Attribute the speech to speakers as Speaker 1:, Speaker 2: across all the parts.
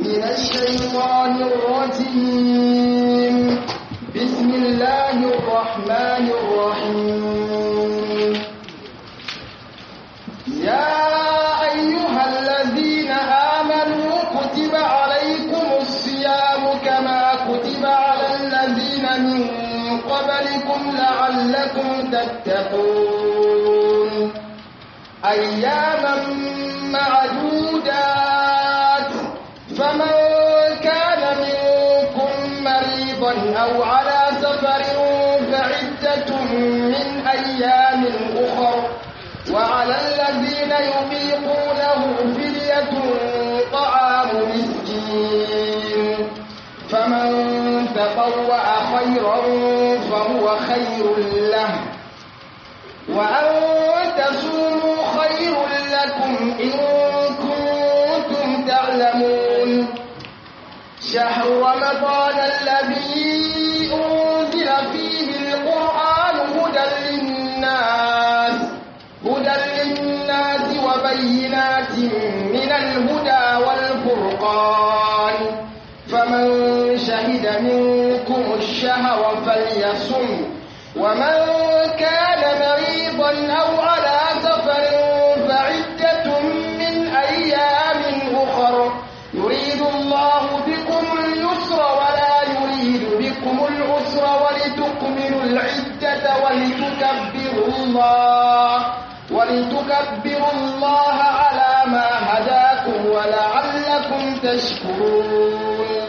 Speaker 1: من الشيطان الرجيم بسم الله الرحمن الرحيم يا أيها الذين آمنوا كتب عليكم الصيام كما كتب على الذين من قبلكم لعلكم تتقون أياما معدودات فمن كان منكم مريضا أو على سفر فعدة من أيام أخر وعلى الذين يطيقونه فدية طعام مسكين فمن تطوع خيرا فهو خير له وأن تصوموا خير لكم إن كنتم تعلمون شهر رمضان الذي أنزل فيه القرآن هدى للناس هدى للناس وبينات من الهدى والفرقان فمن شهد منكم الشهر فليصم ومن كان مريضا أو على سفر فعدة من أيام أخر يريد الله بكم اليسر ولا يريد بكم العسر ولتكملوا العدة ولتكبروا الله ولتكبروا الله على ما هداكم ولعلكم تشكرون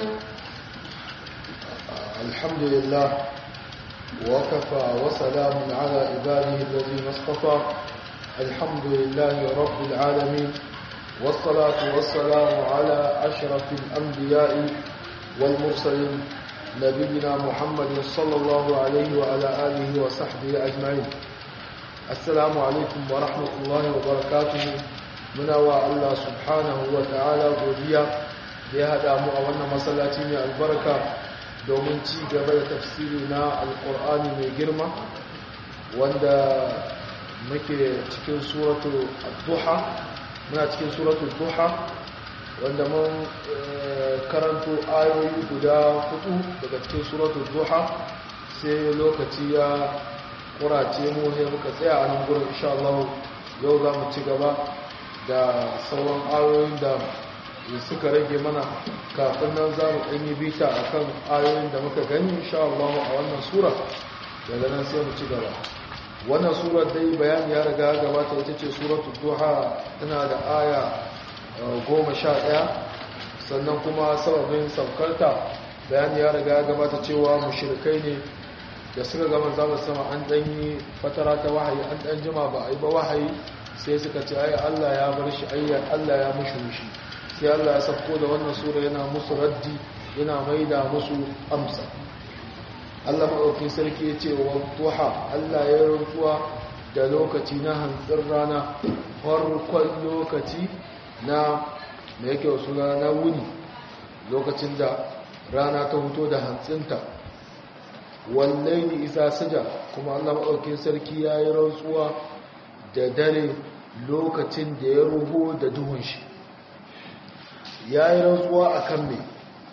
Speaker 2: الحمد لله وكفى وسلام على عباده الذين اصطفى الحمد لله رب العالمين والصلاة والسلام على أشرف الأنبياء والمرسلين نبينا محمد صلى الله عليه وعلى آله وصحبه أجمعين السلام عليكم ورحمة الله وبركاته muna wa Allah subhanahu wa ta'ala godiya da ya haɗa mu a wannan masallaci mai albarka domin ci gaba da tafsiri na alƙur'ani mai girma wanda muke cikin suratu duha muna cikin suratu duha wanda mun karanto ayoyi guda hudu daga cikin suratu duha sai lokaci ya kurace mu ne muka tsaya a nan gurin insha Allah yau za mu ci gaba da sauran ayoyin da suka rage mana kafin nan za mu ɗanyi bita a kan ayoyin da muka gani insha Allah a wannan sura daga nan sai mu ci gaba wannan surar dai bayani ya riga gabata ita ce suratul duha tana da aya goma sha ɗaya sannan kuma sababin saukarta bayani ya riga gabata cewa mushrikai ne da suka gama zama sama an ɗanyi fatara ta wahayi an ɗan jima ba a yi ba wahayi sai suka ce ai Allah ya bar shi ayyar Allah ya mushi mushi sai Allah ya safko da wannan sura yana musu raddi yana maida musu amsa Allah maɗaukin sarki ya ce wa duha Allah ya rantsuwa da lokaci na hantsin rana farkon lokaci na da yake wasu na wuni lokacin da rana ta fito da hantsinta wallahi isa saja kuma Allah maɗaukin sarki ya yi rantsuwa da dare lokacin da ya ruho da duhun shi ya yi rantsuwa a kan me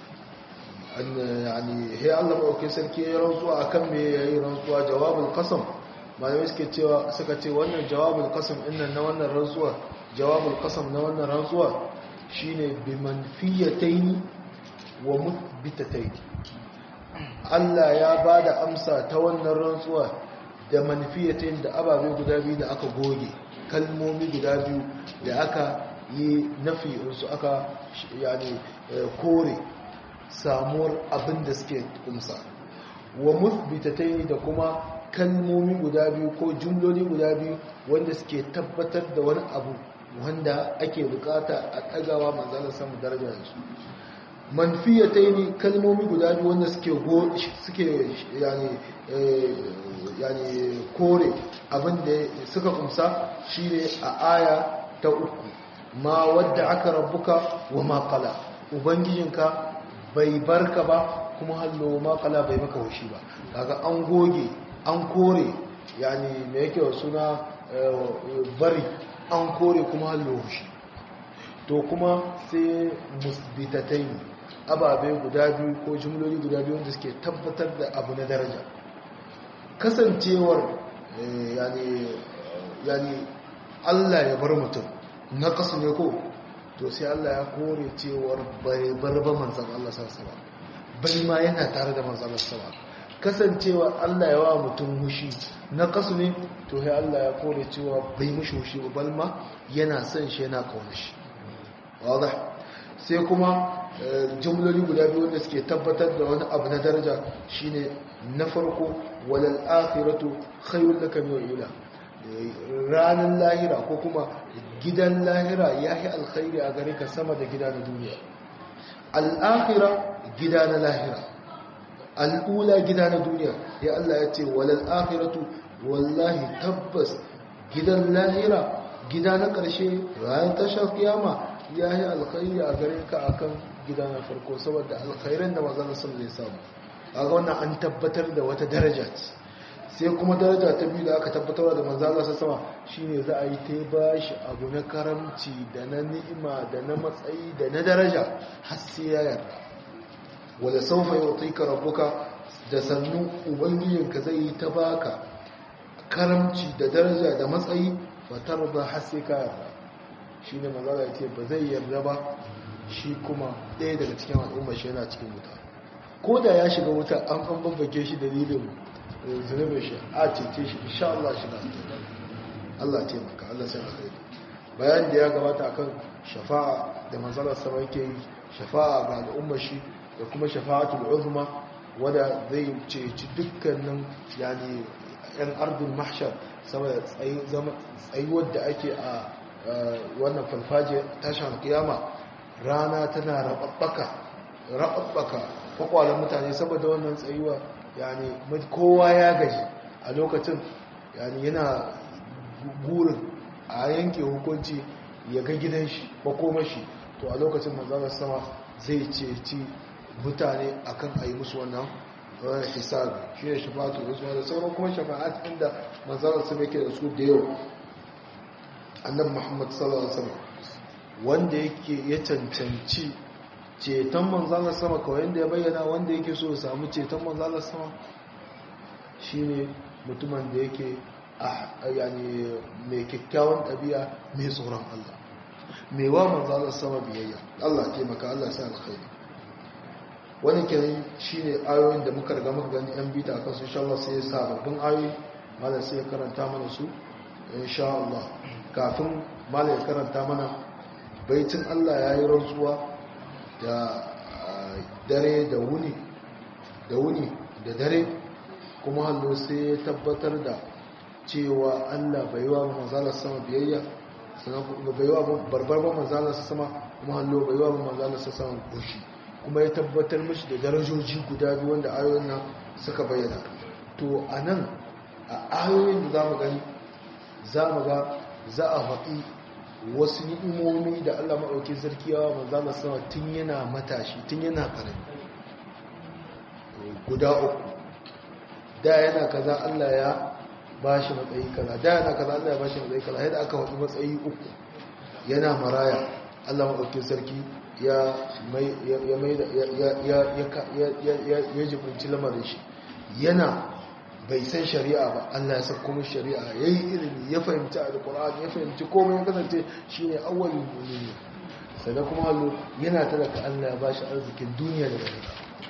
Speaker 2: yani he Allah maɗaukin sarki ya yi rantsuwa a kan me ya yi rantsuwa jawabin kasam malamai suke cewa suka ce wannan jawabin kasam innan na wannan rantsuwa jawabin kasam na wannan rantsuwa shine bi manfiyataini wa mutbitataini Allah ya ba da amsa ta wannan rantsuwa da manfiyatin da ababe guda biyu da aka goge kalmomi guda biyu da aka yi nafi su aka yani kore samuwar abin da suke kumsa wa musbitatai da kuma kalmomi guda biyu ko jumloli guda biyu wanda suke tabbatar da wani abu wanda ake bukata a ɗagawa manzalar samun daraja da su manfiyatai ne kalmomi guda biyu wanda suke suke yani yani kore abinda suka kumsa shine a aya ta uku ma wadda aka rabbuka wa ma qala ubangijinka bai barka ba kuma hallo ma qala bai maka hushi ba kaga an goge an kore yani me yake suna bari an kore kuma hallo hushi to kuma sai musbitatai ababe guda biyu ko jumloli guda biyu wanda suke tabbatar da abu na daraja kasancewar yani Allah ya bar mutum na kasu ne ko to sai Allah ya kore cewar bai bar ba manzan Allah sassawa bai ma yana tare da manzan Allah sassawa kasancewa Allah ya wa mutum hushi na kasu ne to sai Allah ya kore cewa bai mushi hushi ba balma yana son shi yana kauna shi wadda sai kuma jumloli guda biyu wanda suke tabbatar da wani abu na daraja shine na farko walal akhiratu khayrun laka min ula ranar lahira ko kuma gidan lahira yahi alkhairi a gare ka sama da gida na duniya al-akhira gida na lahira al'ula gida na duniya ya Allah ya ce walal akhiratu wallahi tabbas gidan lahira gida na ƙarshe ranar tashar kiyama ya yi alkhairi a gare ka akan gida na farko saboda alkhairan da mazan sun zai samu a ga wannan an tabbatar da wata daraja sai kuma daraja ta biyu da aka tabbatar da manzan Allah sama shine za a yi ta ba shi abu na karamci da na ni'ima da na matsayi da na daraja har sai ya yarda wala saufa yutika rabbuka da sannu ubangijinka zai yi ta baka karamci da daraja da matsayi fatar ba har sai ka yarda shi ne mazala ya ce ba zai yarda ba shi kuma ɗaya daga cikin al'umma shi yana cikin wuta ko da ya shiga wuta an an babbake shi dalilin zunubin shi a cece shi insha Allah shi na Allah ce maka Allah sai alkhairi bayan da ya gabata akan shafa'a da manzalar sama yake yi shafa'a ga al'umma shi da kuma shafa'atul uzma wanda zai ceci dukkanin yani yan ardul mahshar saboda tsayuwar da ake a wannan falfaje tashin kiyama rana tana rababbaka rababbaka kwakwalen mutane saboda wannan tsayuwa yani kowa ya gaji a lokacin yani yana gurin a yanke hukunci ya ga gidan shi makomashi to a lokacin manzanar sama zai ceci mutane akan a yi musu wannan hisabi shi ne shafa'atu da sauran kuma shafa'at inda manzanar sama yake da su da yau annabi muhammad sallallahu alaihi wasallam wanda yake ya cancanci ceton manzalar sama kawai yadda ya bayyana wanda yake so ya samu ceton manzalar sama shine mutumin da yake yani mai kyakkyawan ɗabi'a mai tsoron Allah mai wa manzalar sama biyayya Allah taimaka Allah sa alkhairi wani kenan shine ayoyin da muka riga muka gani yan bita kan su insha Allah sai sababbin ayoyi malam sai ya karanta mana su insha Allah kafin malam ya karanta mana baitin Allah ya yi rantsuwa da dare da wuni da wuni da dare kuma hallo sai ya tabbatar da cewa Allah bai wa manzalar sama biyayya sannan bai wa barbar ba manzalar sama kuma hallo bai wa manzalar sama goshi kuma ya tabbatar mishi da darajoji guda biyu wanda ayoyin nan suka bayyana to a nan a ayoyin da za mu gani za mu ga za a faɗi wasu ni'imomi da Allah maɗauki sarki yawa manzana sama tun yana matashi tun yana ƙarami guda uku da yana kaza Allah ya ba shi matsayi kaza da yana kaza Allah ya ba shi matsayi kaza yadda aka faɗi matsayi uku yana maraya Allah maɗauki sarki ya mai ya jibinci lamarin shi yana bai san shari'a ba Allah ya sako mu shari'a yayi ilimi ya fahimci alqur'ani ya fahimci komai ya kasance shine awwalul mu'minin sai kuma hallo yana talaka Allah ya bashi arzikin duniya da lahira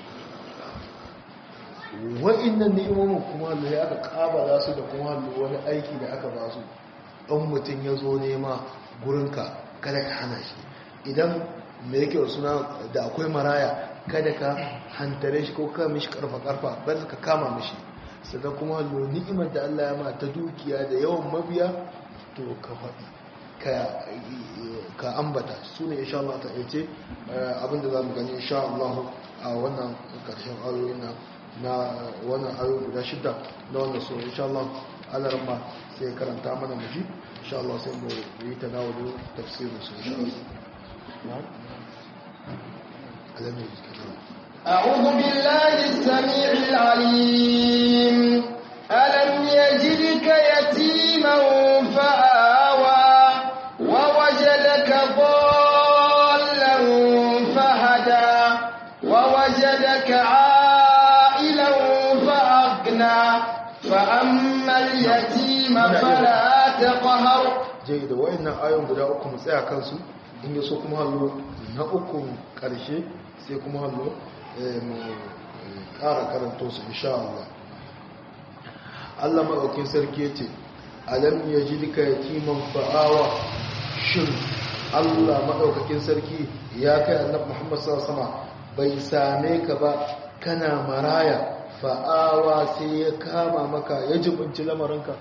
Speaker 2: wa'annan ni'imomin kuma hallo ya aka kabala su da kuma hallo wani aiki da aka ba su dan mutun ya zo nema gurinka kada ka hana shi idan me yake suna da akwai maraya kada ka hantare shi ko ka mishi karfa karfa bar ka kama mishi sannan kuma lo ni'imar da Allah ya ma ta dukiya da yawan mabiya to ka faɗi ka ambata su ne insha Allah ta yace abinda za mu gani insha Allah a wannan ƙarshen ayoyi na na wannan ayoyi guda shida na wannan so insha Allah Allah ramma sai karanta mana muji insha Allah sai mu yi tanawulu tafsirin su insha Allah na'am
Speaker 1: أعوذ بالله السميع العليم ألم يجدك يتيما فآوى ووجدك ضالا وجدك عائلا فأغنى فأما اليتيم فلا تقهر
Speaker 2: jai da wayannan ayon guda uku mu tsaya kansu in ya so kuma hallo na uku karshe sai kuma hallo mu ƙara karanto su insha Allah Allah maɗaukin sarki ya ce alam ya ji duka yatiman fa'awa shin Allah maɗaukakin sarki ya kai annabi Muhammad sallallahu bai same ka ba kana maraya fa'awa sai ya kama maka ya jibinci lamarinka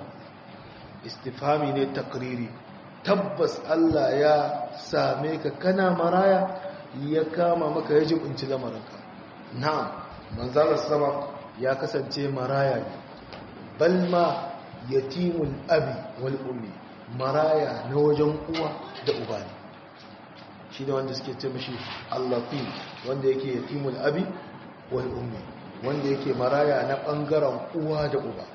Speaker 2: istifami ne takriri tabbas Allah ya same ka kana maraya ya kama maka ya jibinci lamarinka na'am manzalar sama ya kasance maraya ne balma yatimul abi wal ummi maraya na wajen uwa da uba ne shi da wanda suke ce mashi allafi wanda yake yatimul abi wal ummi wanda yake maraya na bangaren uwa da uba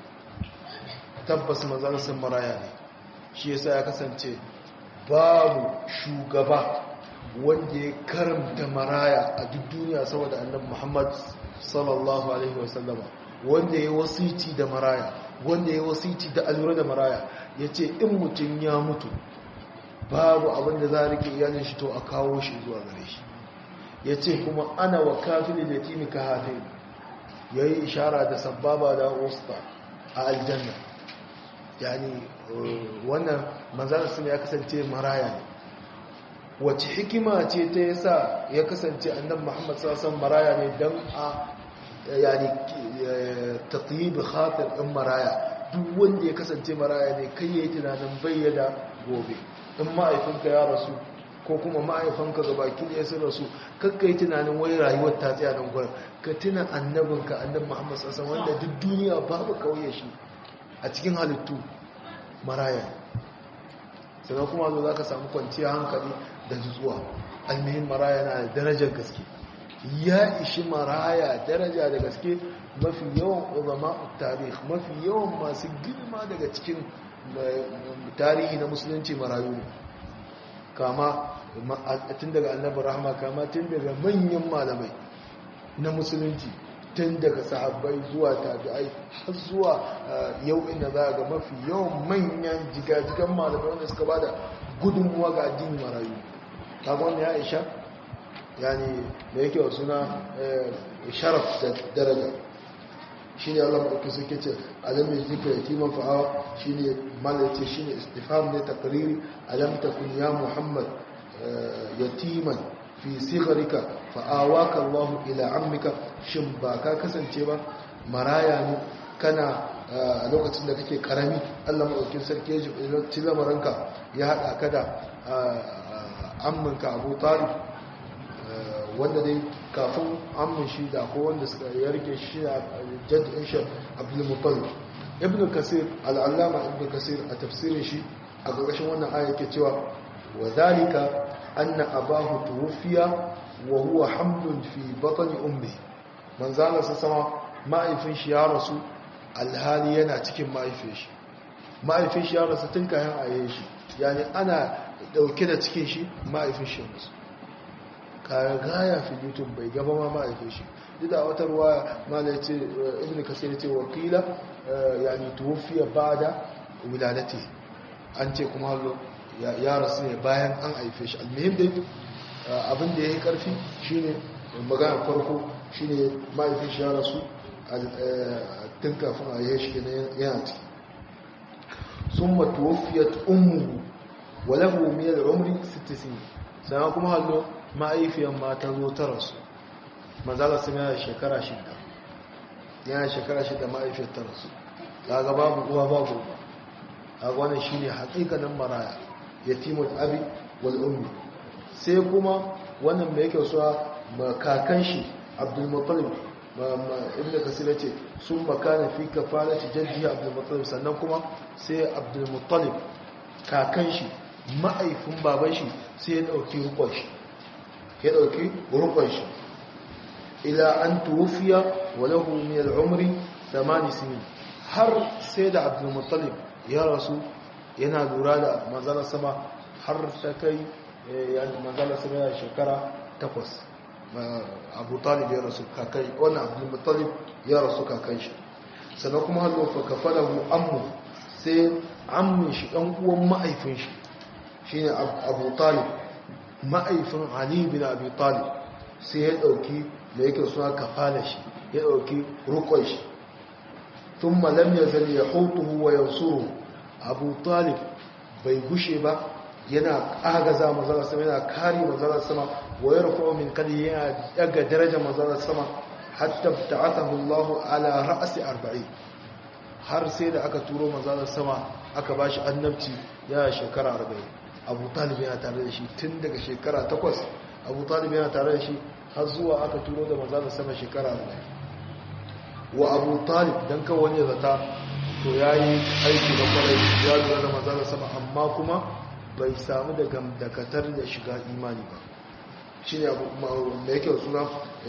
Speaker 2: tabbas manzansa maraya ne shi yasa ya kasance babu shugaba wanda ya karanta maraya a duk duniya saboda annabi Muhammad sallallahu alaihi wasallama wanda ya wasiti da maraya wanda ya wasiti da alura da maraya yace in mutum ya mutu babu abin da za a rike iyalin shi to a kawo shi zuwa gare shi yace kuma ana wa kafin yatimi ka hafi yayi ishara da sababa da usta a aljanna yani wannan manzan sun ya kasance maraya ne wace hikima ce ta yasa ya kasance annabi Muhammad sallallahu maraya ne dan a yani tatyib khatir din maraya duk wanda ya kasance maraya ne kai yayi tunanin bayyana gobe in ma'aifinka ya rasu ko kuma ma'aifanka ga baki da ya sun rasu kakkai tunanin wai rayuwar ta tsaya nan gurin ka tuna annabinka annabi Muhammad sallallahu wanda duk duniya babu kauye shi a cikin halittu maraya sannan kuma zo za ka samu kwanciyar hankali da nutsuwa almihin maraya na da darajar gaske ya ishi maraya daraja da gaske mafi yawan uzama tarih mafi yawan masu girma daga cikin tarihi na musulunci marayu ne kama tun daga annabi rahama kama tun daga manyan malamai na musulunci tun daga sahabbai zuwa tabi'ai har zuwa yau inda za ga mafi yawan manyan jigajigan malamai wanda suka bada gudunmuwa ga addini marayu kagon ya isha yani da yake wa suna sharaf da daraja shi ne allah maɗauki suke ce alam ya zika ya timan fa'awa shi ne malace shi ne istifam ne takariri alam ta kun ya muhammad yatiman fi sigarika fa'awaka allahu ila ammika shin ba ka kasance ba maraya ne kana a lokacin da kake karami allah maɗaukin sarki ya ji lamarinka ya haɗa ka da amminka abu talib wanda dai kafin ammin shi da ko wanda suka yarke shi a jaddin shi abdulmutalib ibn kasir al'allama ibn kasir a tafsirin shi a ƙarƙashin wannan aya ke cewa wa zalika anna abahu tuwfiya wa huwa hamlun fi batni ummi manzala sa sama ma'aifin shi ya rasu alhali yana cikin ma'aifin shi ma'aifin shi ya rasu tun kayan aye shi yani ana dauke da cikin shi ma'aifin shi musu gaya fi youtube bai gaba ma ma'aifin shi duk da wata ruwa mala ya ce ibn kasir ce wakila yani tuwfiya ba'da wiladati an ce kuma hallo ya rasu ne bayan an haife shi almuhim dai abin da ya yi karfi shine magana farko shine ma'aifin shi ya rasu tun kafin a yi shi yana ciki sun matuwafiyat ummu walahu miyar umri 60 sana kuma hallo ma'aifiyan mata zo ta rasu manzala sun yana shekara shida yana shekara shida ma'aifiyar ta rasu daga babu uwa babu ba a wannan shine hakikanin maraya yatimul abi wal ummi sai kuma wannan mai yake suwa kakan shi abdul muttalib ibn kasir ce sun makana fi kafalati jaddi abdul muttalib sannan kuma sai abdul muttalib kakan shi ma'aifin baban shi sai ya dauki rukun shi ya dauki rukun shi ila an tuwfiya wa lahu min al-umri 8 sinin har sai da abdul muttalib ya rasu yana lura da manzalar sama har ta kai manzalar sama ya shekara takwas abu talib ya rasu kakai wannan abu talib ya rasu kakai shi sannan kuma hallo fa kafalahu ammu sai ammin shi dan uwan ma'aifin shi shine abu talib ma'aifin ali bin abi talib sai ya dauki da yake suna kafala shi ya dauki rukun shi thumma lam yazal yahutuhu wa yansuru abu talib bai gushe ba yana agaza manzara sama yana kare manzara sama wa yarfa'u min kadi yana daga darajar manzara sama hatta ta'atahu Allah ala ra'si 40 har sai da aka turo manzara sama aka bashi annabci yana shekara 40 Abu Talib yana tare da shi tun daga shekara 8 Abu Talib yana tare da shi har zuwa aka turo da manzara sama shekara 40 wa Abu Talib dan kawai wani zata to yayi aiki na kwarai ya lura da manzara sama amma kuma bai samu da gamdakatar da shiga imani ba shi ne abu da yake suna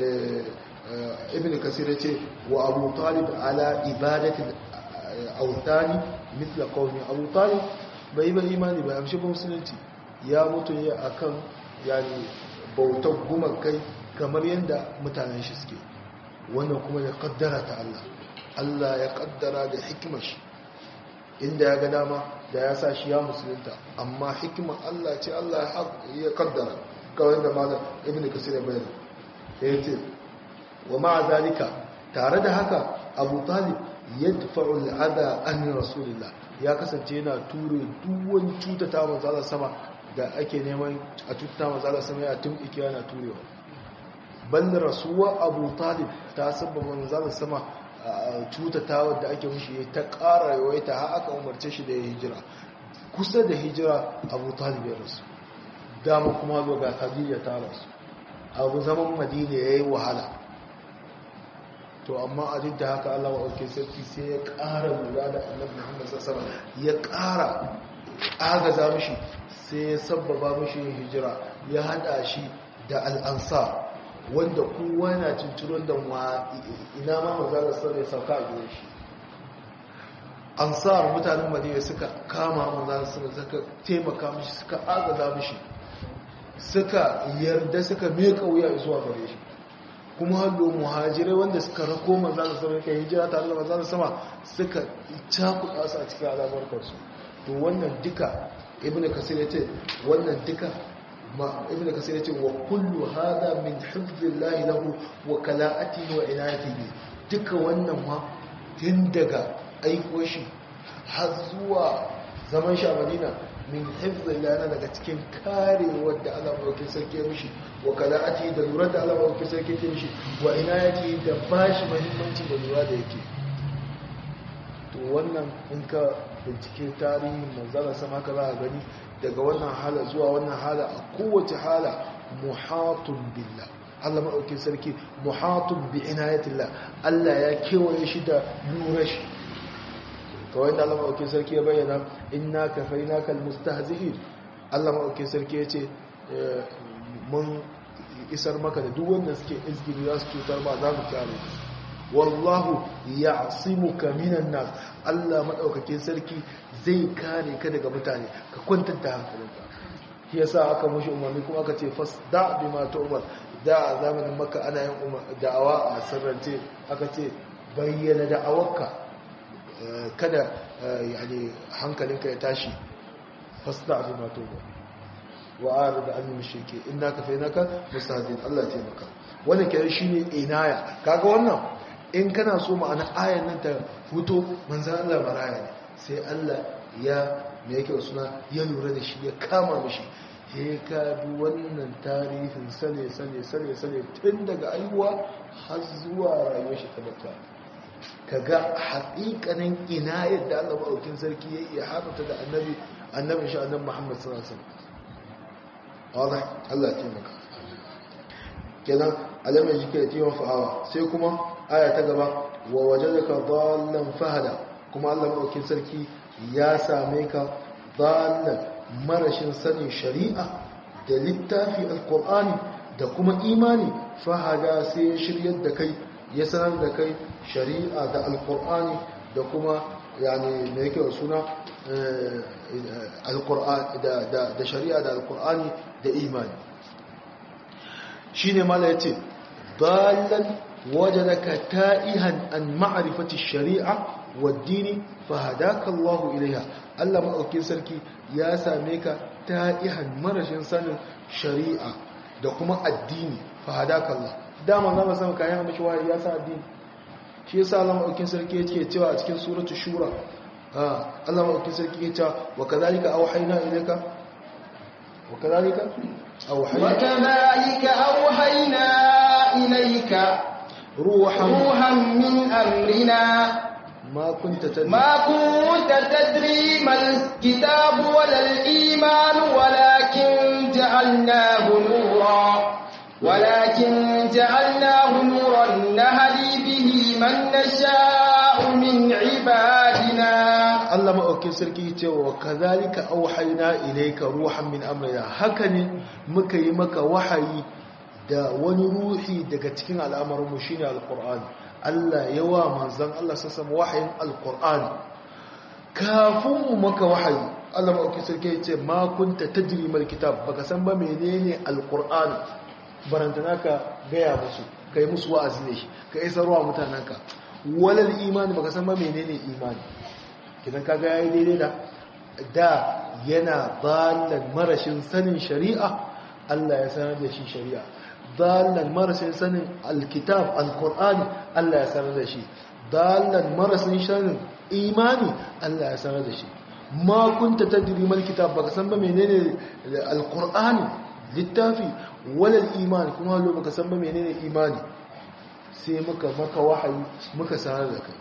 Speaker 2: ibn kasir ce wa abu talib ala ibadatin autani mitla kawai abu talib bai ba imani ba amshi ba musulunci ya mutu ne akan yani bautar gumakai kamar yadda mutanen shi suke wannan kuma ya kaddara ta Allah Allah ya kaddara da hikimar shi inda ya ga dama da ya sa shi ya musulunta amma hikimar Allah ce Allah ya kaddara kawai da malam ibn kasir ya bayyana ya ce wa ma'a zalika tare da haka abu talib yadfa'u al'adha an rasulillah ya kasance yana ture duk wani cutata manzala sama da ake neman a cutata manzala sama ya tumɓike yana turewa bal rasuwa abu talib ta sabba manzala sama cutata wadda ake mushi ya ta ƙara yawaita har aka umarce shi da ya hijira kusa da hijira abu talib ya rasu dama kuma zo ga khadija ta rasu abu zaman madina ya yi wahala to amma a duk da haka allah wa ɗauke sarki sai ya ƙara lura da annabi muhammad sassama ya ƙara agaza mishi sai ya sabbaba mishi yin hijira ya haɗa shi da al'ansa wanda kowa yana cincirin da ina ma mazalar sarari sauka a gidan shi ansar mutanen madina suka kama mazalar sarari suka taimaka mishi suka agaza mishi suka yarda suka meka wuya zuwa gare shi kuma hallo muhajirai wanda suka rako mazalar sarari kai hijira tare da mazalar sama suka cakuɗa su a cikin alamar kansu to wannan duka ibn kasir ya ce wannan duka ibn kasir ya ce wa kullu hada min hifzillahi lahu wa kala'atihi wa inayatihi duka wannan ma tun daga aiko shi har zuwa zaman shi a madina min hifzillahi na daga cikin karewar da Allah maɗauki sarki ya mishi wa kala'atihi da lura da Allah maɗauki sarki ya mishi wa inayatihi da bashi mahimmanci da lura da yake to wannan in ka bincike tarihin manzara sama ka za a gani daga wannan hala zuwa wannan hala a kowace hala muhatun billah Allah maɗaukin sarki muhatun bi inayatillah Allah ya kewaye shi da lura shi kawai da Allah maɗaukin sarki ya bayyana inna kafaina kal mustahzi'in Allah maɗaukin sarki ya ce mun isar maka da duk wanda suke izgiri za su cutar ba za mu kyale wallahu ya'simuka minan nas Allah madaukakin sarki zai kare ka daga mutane ka kwantar da hankalinka shi yasa aka mushi umarni kuma aka ce fasda bima tu'mar da a zamanin makka ana yin da'awa a sirrance aka ce bayyana da'awarka kada yani hankalinka ya tashi fasda bima tu'mar wa arid an mushrike innaka fainaka mustahzin Allah ya taimaka wannan kenan shine inaya kaga wannan in kana so ma'ana ayan nan ta fito manzan Allah maraya ne sai Allah ya me yake suna ya lura da shi ya kama mishi ya ka bi wannan tarihin sane sane sane sane tun daga aiwa har zuwa rayuwar shi ta bata kaga haƙiƙanin ina yadda Allah maɗaukin sarki ya iya haɗata da annabi annabin shi annabi Muhammad sallallahu alaihi wasallam Allah ya taimaka kenan alamar jike da tiwon fa'awa sai kuma aya ta gaba wa wajadaka dhallan fahada kuma Allah madaukin sarki ya same ka dhallan marashin sanin shari'a da littafi alqur'ani da kuma imani fahada sai ya shiryar da kai ya sanar da kai shari'a da alqur'ani da kuma yani me yake suna alqur'ani da da shari'a da alqur'ani da imani shine mala yace dallan wajadaka ta'ihan an ma'rifati shari'a wad-dini fahadaka Allahu ilaiha Allah maɗaukin sarki ya same ka ta'ihan marashin sanin shari'a da kuma addini fahadaka Allah dama za mu san kayan mishi wahayi ya sa addini shi yasa Allah maɗaukin sarki yake cewa a cikin suratu shura Allah maɗaukin sarki yake cewa wa kadhalika awhayna ilayka wa kadhalika awhayna
Speaker 1: wa kadhalika awhayna ilayka
Speaker 2: ruhan
Speaker 1: ruhan min amrina
Speaker 2: ما كنت تدري
Speaker 1: ما كنت تدري ما الكتاب ولا الإيمان ولكن جعلناه نورا ولكن جعلناه نورا نهدي به من نشاء من عبادنا
Speaker 2: Allah maɗaukin sarki ce wa kazalika auhayna ilayka ruhan min amrina haka ne muka yi maka wahayi da wani ruhi daga cikin al'amarinmu shine alqur'ani Allah yawa manzon Allah sassan wahayin alqur'ani kafin mu maka wahayi Allah maɗaukin sarki ce ma kunta tadri mal kitab baka san ba menene alqur'ani barantana ka gaya musu kai musu wa'azi ne ka isarwa mutananka walal imani baka san ba menene imani kidan kaga yayi daidai da da yana dallan marashin sanin shari'a Allah ya sanar da shi shari'a dallan marashin sanin alkitab alqur'ani Allah ya sanar da shi dallan marashin sanin imani Allah ya sanar da shi ma kunta tadri mal kitab baka san ba menene alqur'ani littafi walal imani kuma lo baka san ba menene imani sai muka maka wahayi muka sanar da kai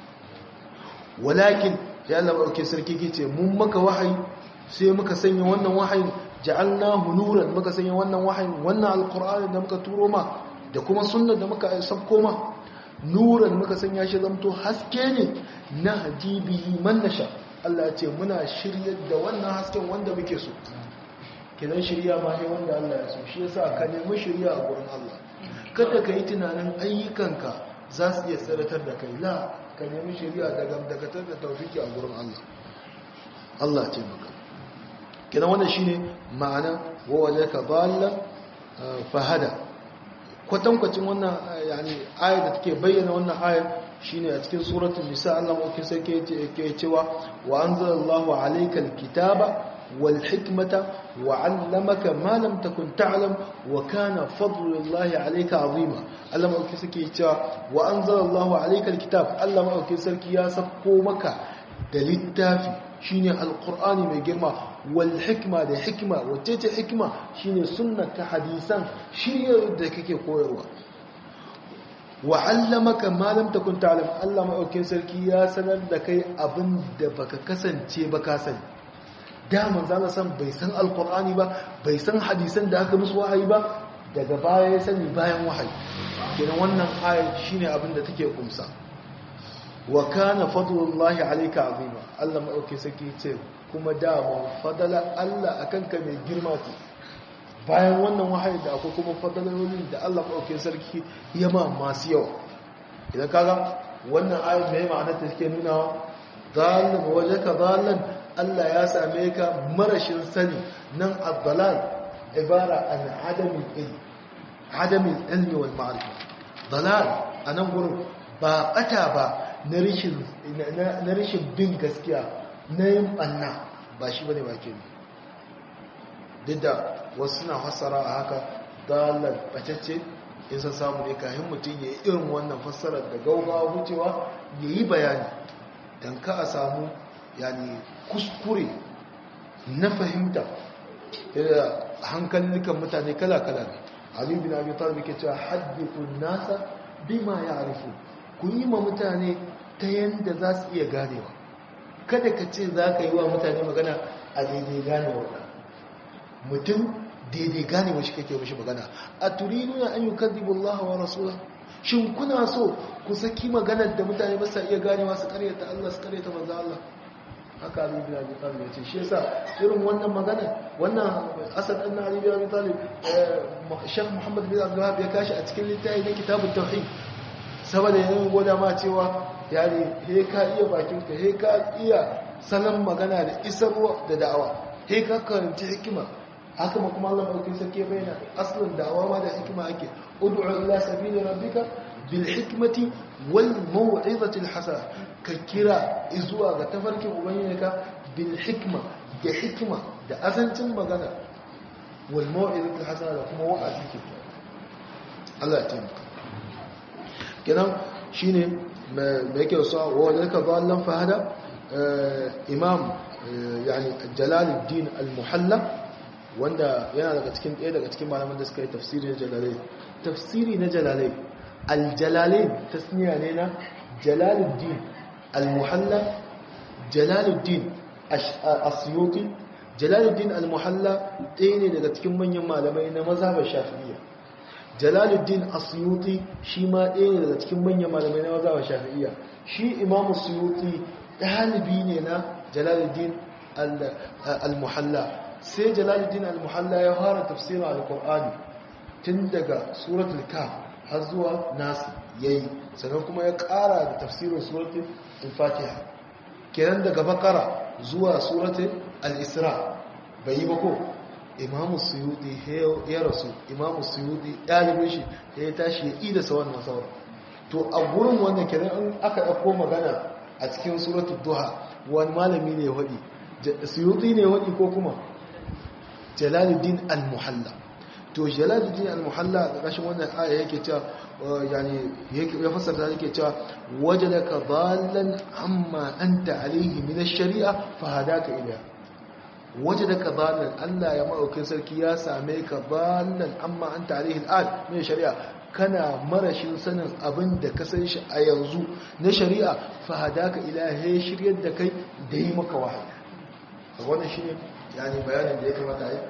Speaker 2: walakin ya Allah barke sarki kice mun maka wahayi sai muka sanya wannan wahayin ja'alnahu nuran muka sanya wannan wahayin wannan alqur'ani da muka turo ma da kuma sunnar da muka sabko ma nuran muka sanya shi zamto haske ne na hadibihi man nasha Allah ya ce muna shiryar da wannan hasken wanda muke so kidan shirya ma sai wanda Allah ya so shi yasa ka nemi shirya a gurin Allah kada ka yi tunanin ayyukanka za su iya tsaratar da kai la ka nemi shari'a daga dakatar da taufiki a gurin Allah Allah ce maka kina wannan shine ma'ana wa wajaka dalla fahada kwatankwacin wannan yani ayat da take bayyana wannan ayat shine a cikin suratul nisa Allah mukin sarki yake cewa wa anzalallahu alaykal kitaba wal hikmata wa 'allamaka ma lam takun ta'lam wa kana fadlullahi alayka 'azima Allah mukin sarki cewa wa anzalallahu alaykal kitab Allah mukin sarki ya sako maka da littafi shine alqur'ani mai girma wal hikma da hikma wacce ce hikma shine sunnata hadisan shiryar da kake koyarwa wa 'allamaka ma lam takun ta'lam Allah madaukakin sarki ya sanar da kai abin da baka kasance ba ka sani da manzo Allah san bai san alqur'ani ba bai san hadisan da aka musu wahayi ba daga baya ya sani bayan wahayi kenan wannan ayat shine abin da take kumsa wa kana fadlullahi alayka azima Allah madaukakin sarki ce kuma dama fadala Allah akan ka mai girma ce bayan wannan wahayi da akwai kuma fadalalolin da Allah maɗauke sarki ya ma masu yawa idan kaga wannan ayat mai ma'anar ta take nuna zalim wajaka zalim Allah ya same ka marashin sani nan ad-dalal ibara an adamin ilmi adamin ilmi wal ma'rifa dalal anan gurin ba bata ba na rishin na rishin bin gaskiya na yin banna ba shi bane ba ke duk da wasu suna fassara a haka dalar bacacce in san samu ne kayan mutum ya yi irin wannan fassarar da gaugawa wucewa ya yi bayani don ka a samu yani kuskure na fahimta da hankalin mutane kala-kala ne aliyu bin abi talib ke cewa haddithun nasa bima ya arifu ku yi ma mutane ta yadda za su iya ganewa kada ka ce za ka yi wa mutane magana a daidai ganewa mutum daidai gane wa shi kake mashi magana a turiduna an yi kaddibu Allah wa rasula shin kuna so ku saki maganar da mutane ba sa iya ganewa su karyata Allah su karyata manzo Allah haka Ali bin Abi Talib ya ce shi yasa irin wannan magana wannan Asad ibn Ali bin Abi Talib Sheikh Muhammad bin Abdul Wahhab ya kashi a cikin littafi na Kitabut Tauhid saboda yayin goda ma cewa yani he ka iya bakin ka he ka iya sanan magana da isarwa da da'awa he ka karanci hikima haka ma kuma Allah madaukakin sarki bayyana aslin da'awa ma da hikima ake ud'u ila sabili rabbika bil hikmati wal maw'izati al hasana ka kira zuwa ga tafarkin ubangijinka bil hikma da hikima da azancin magana wal maw'izati al hasana da kuma wa'azi ke Allah ya taimaka kenan shine me yake so wa dalika dallan fahada imam yani jalaluddin al-muhalla wanda yana daga cikin ɗaya daga cikin malaman da suka yi tafsiri na jalalai tafsiri na jalalai al-jalalai tasniya ne na jalaluddin al-muhalla jalaluddin asyuti jalaluddin al-muhalla ɗaya ne daga cikin manyan malamai na mazhabar shafi'iyya jalaluddin asyuti shi ma ɗaya ne daga cikin manyan malamai na mazhabar shafi'iyya shi imamu suyuti ɗalibi ne na jalaluddin al-muhalla sai jalaluddin al-muhalla ya fara tafsirin al-qur'ani tun daga suratul kaf har zuwa nas yayi sannan kuma ya ƙara da tafsirin suratul fatiha kenan daga bakara zuwa suratul al-isra bai yi ba ko imamu suyuti ya rasu imamu suyuti ɗalibin shi ya tashi ya ida sa wannan sauran to a gurin wannan kenan in aka ɗauko magana a cikin suratul duha wani malami ne ya waɗi suyuti ne ya waɗi ko kuma jalaluddin al-muhalla to jalaluddin al-muhalla a ƙarshen wannan aya yake cewa yani ya fasarta yake cewa wajadaka dallan amma anta alaihi min ash-shari'a fa hadaka ilayha wajadaka dallan Allah ya maɗaukin sarki ya same ka dallan amma anta alaihi al min shari'a kana marashin sanin abin da ka san shi a yanzu na shari'a fa hadaka ilahi shiryar da kai da yi maka wahayi wannan shine yani bayanin da ya kamata a yi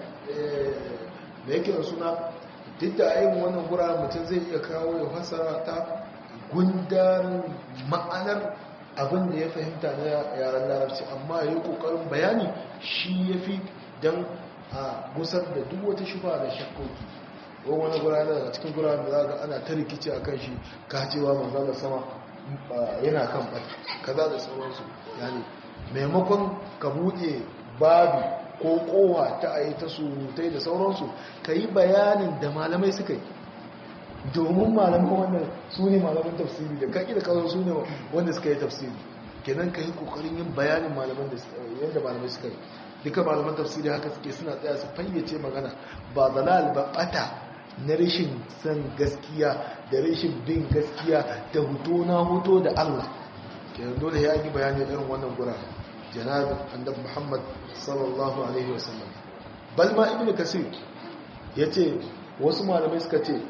Speaker 2: da yake da suna duk da ayin wannan gura mutum zai iya kawo ya fasara ta gundarin ma'anar abin da ya fahimta na yaren larabci amma ya yi kokarin bayani shi ya fi don a gusar da duk wata shuba da shakkoki ko wani gura daga cikin gura da za ga ana ta rikici a kan shi kacewa manzana sama yana kan ɓata kaza da sauransu yani maimakon ka buɗe babi ko kowa ta a yi ta surutai da sauransu ka yi bayanin da malamai suka yi domin malaman wannan su ne malaman tafsiri da kaki da kawai su ne wanda suka yi tafsiri kenan ka yi kokarin yin bayanin malaman da yadda malamai suka yi duka malaman tafsiri haka suke suna tsaya su fayyace magana ba zalal ba bata na rashin san gaskiya da rashin bin gaskiya da huto na huto da Allah kenan dole ya yi bayanin irin wannan gura janabin annabi Muhammad sallallahu alaihi wasallam bal ma ibnu kasir yace wasu malamai suka ce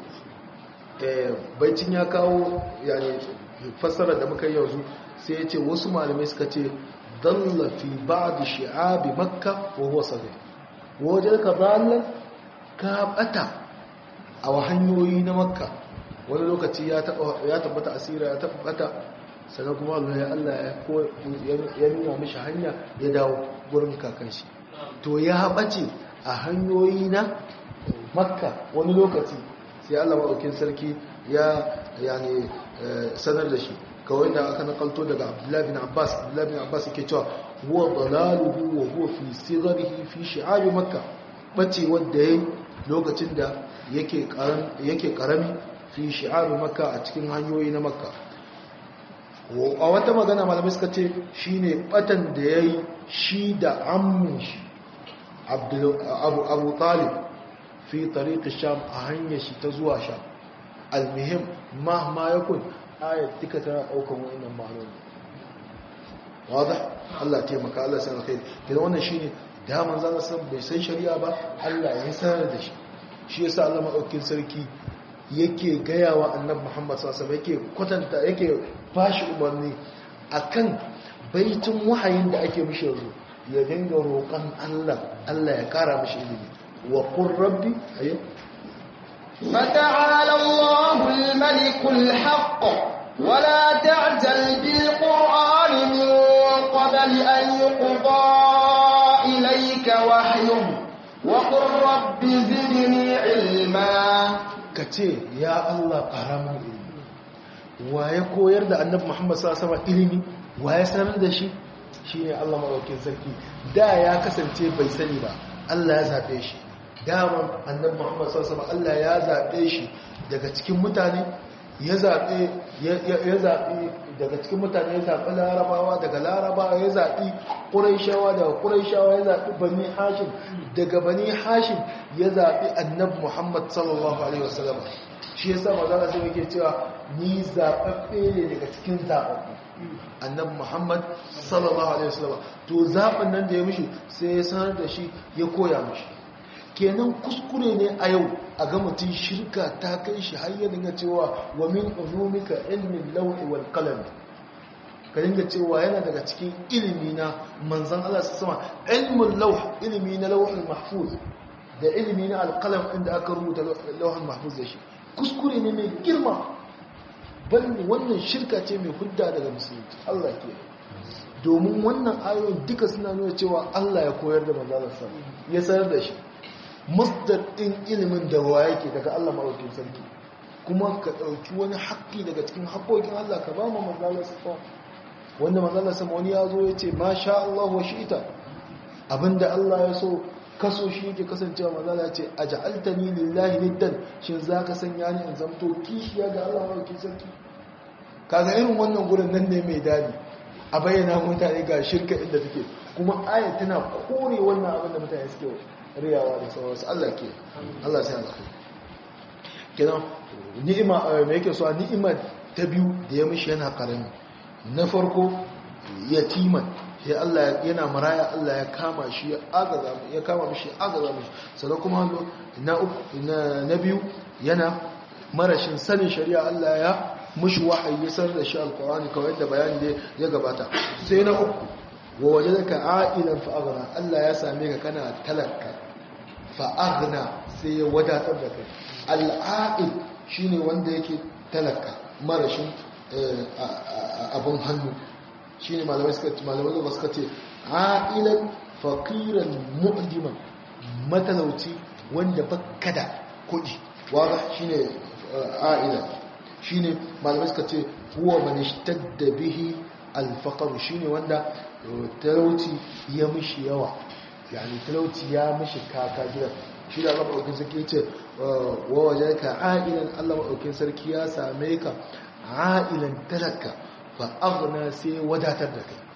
Speaker 2: baicin ya kawo yani fassara da muka yanzu sai ya ce wasu malamai suka ce dalla fi ba'd shi'abi makka wa huwa sahih wajen ka dalla ka bata a hanyoyi na makka wani lokaci ya tabbata asira ya tabbata sannan kuma Allah ya Allah ya nuna mishi hanya ya dawo gurin kakanshi to ya bace a hanyoyi na makka wani lokaci sai Allah maɗaukin sarki ya yani sanar da shi kawai da aka nakalto daga Abdullahi bin Abbas Abdullahi bin Abbas yake cewa huwa dalaluhu wa huwa fi sigharihi fi shi'ab makka bace wanda yayi lokacin da yake karam yake karami fi shi'ab makka a cikin hanyoyi na makka a wata magana malamai suka ce shine batan da yayi shi da ammin shi Abu Abu Talib fi tariqi sham a hanyar shi ta zuwa sham almuhim mahma yakun ayat duka tana daukan wannan ma'anoni wada Allah taimaka Allah sanar kai kidan wannan shine da manzon san bai san shari'a ba Allah ya sanar da shi shi yasa Allah madaukakin sarki yake gayawa annabi Muhammad sallallahu alaihi wasallam yake kwatanta yake bashi umarni akan baitin wahayin da ake mishi yanzu ya dinga roƙon Allah Allah ya kara mishi ilimi وقل ربي أيه
Speaker 1: فتعالى الله الملك الحق ولا تعجل بالقرآن من قبل أن يقضى إليك وحيه وقل رب زدني علما
Speaker 2: كتير يا الله قرام ilimi waye koyar da annabi Muhammad sallallahu alaihi wasallam ilimi waye sanar da shi shine Allah madaukakin sarki da ya kasance bai sani ba Allah ya zabe shi daman annabi Muhammad sallallahu alaihi Allah ya zabe shi daga cikin mutane ya zabe ya zabi daga cikin mutane ya zabi larabawa daga larabawa ya zabi quraishawa daga quraishawa ya zabi bani hashim daga bani hashim ya zabi annabi Muhammad sallallahu alaihi wasallam shi yasa manzo sai yake cewa ni zababbe ne daga cikin zababbu annabi Muhammad sallallahu alaihi wasallam to zaɓin nan da ya mishi sai ya sanar da shi ya koya mishi kenan kuskure ne a yau a ga mutum shirka ta kai shi har ya dinga cewa wa min ulumika ilmin lawhi wal qalam ka dinga cewa yana daga cikin ilimi na manzon Allah sama ilmul lawh ilimi na lawhul mahfuz da ilimi na alqalam inda aka rubuta lawhul mahfuz da shi kuskure ne mai girma bal wannan shirka ce mai hudda daga musulunci Allah ke domin wannan ayoyin duka suna nuna cewa Allah ya koyar da manzalar sa ya sanar da shi masdar din ilimin da wa yake daga Allah madaukakin sarki kuma ka dauki wani haƙƙi daga cikin haƙoƙin Allah ka ba mu manzalar sa wanda manzalar sa wani ya zo ya ce masha Allah wa shi'ita abinda Allah ya so kaso shi yake kasancewa manzala ya ce aj'altani lillahi niddan shin zaka sanya ni in zamto kishiya ga Allah madaukakin sarki kaga irin wannan gurin nan ne mai dadi a bayyana mutane ga shirka inda take kuma ayat tana kore wannan abin da mutane suke riyawa da sauransu Allah ke Allah sai Allah kenan ni'ima me yake so ni'ima ta biyu da ya mishi yana karami na farko yatiman sai Allah yana maraya Allah ya kama shi ya agaza ya kama mishi agaza mishi sannan kuma na uku na biyu yana marashin sanin shari'a Allah ya mushi wahayi ya sanar da shi alqur'ani kawai da bayani da ya gabata sai na uku wa wajadaka a'ilan fa aghna Allah ya same ka kana talaka fa aghna sai ya wadatar da kai al'a'il shine wanda yake talaka marashin abun hannu shi ne malamai suka ce malamai zuwa suka ce a'ilan faqiran mu'diman matalauci wanda baka da kuɗi waga shine a'ilan shine malamai suka ce huwa man ishtadda bihi al-faqr shine wanda talauci ya mishi yawa yani talauci ya mishi kaka gidan shi da Allah madaukakin sarki ce wa wajaka a'ilan Allah madaukakin sarki ya same ka a'ilan talaka fa aghna sai wadatar da kai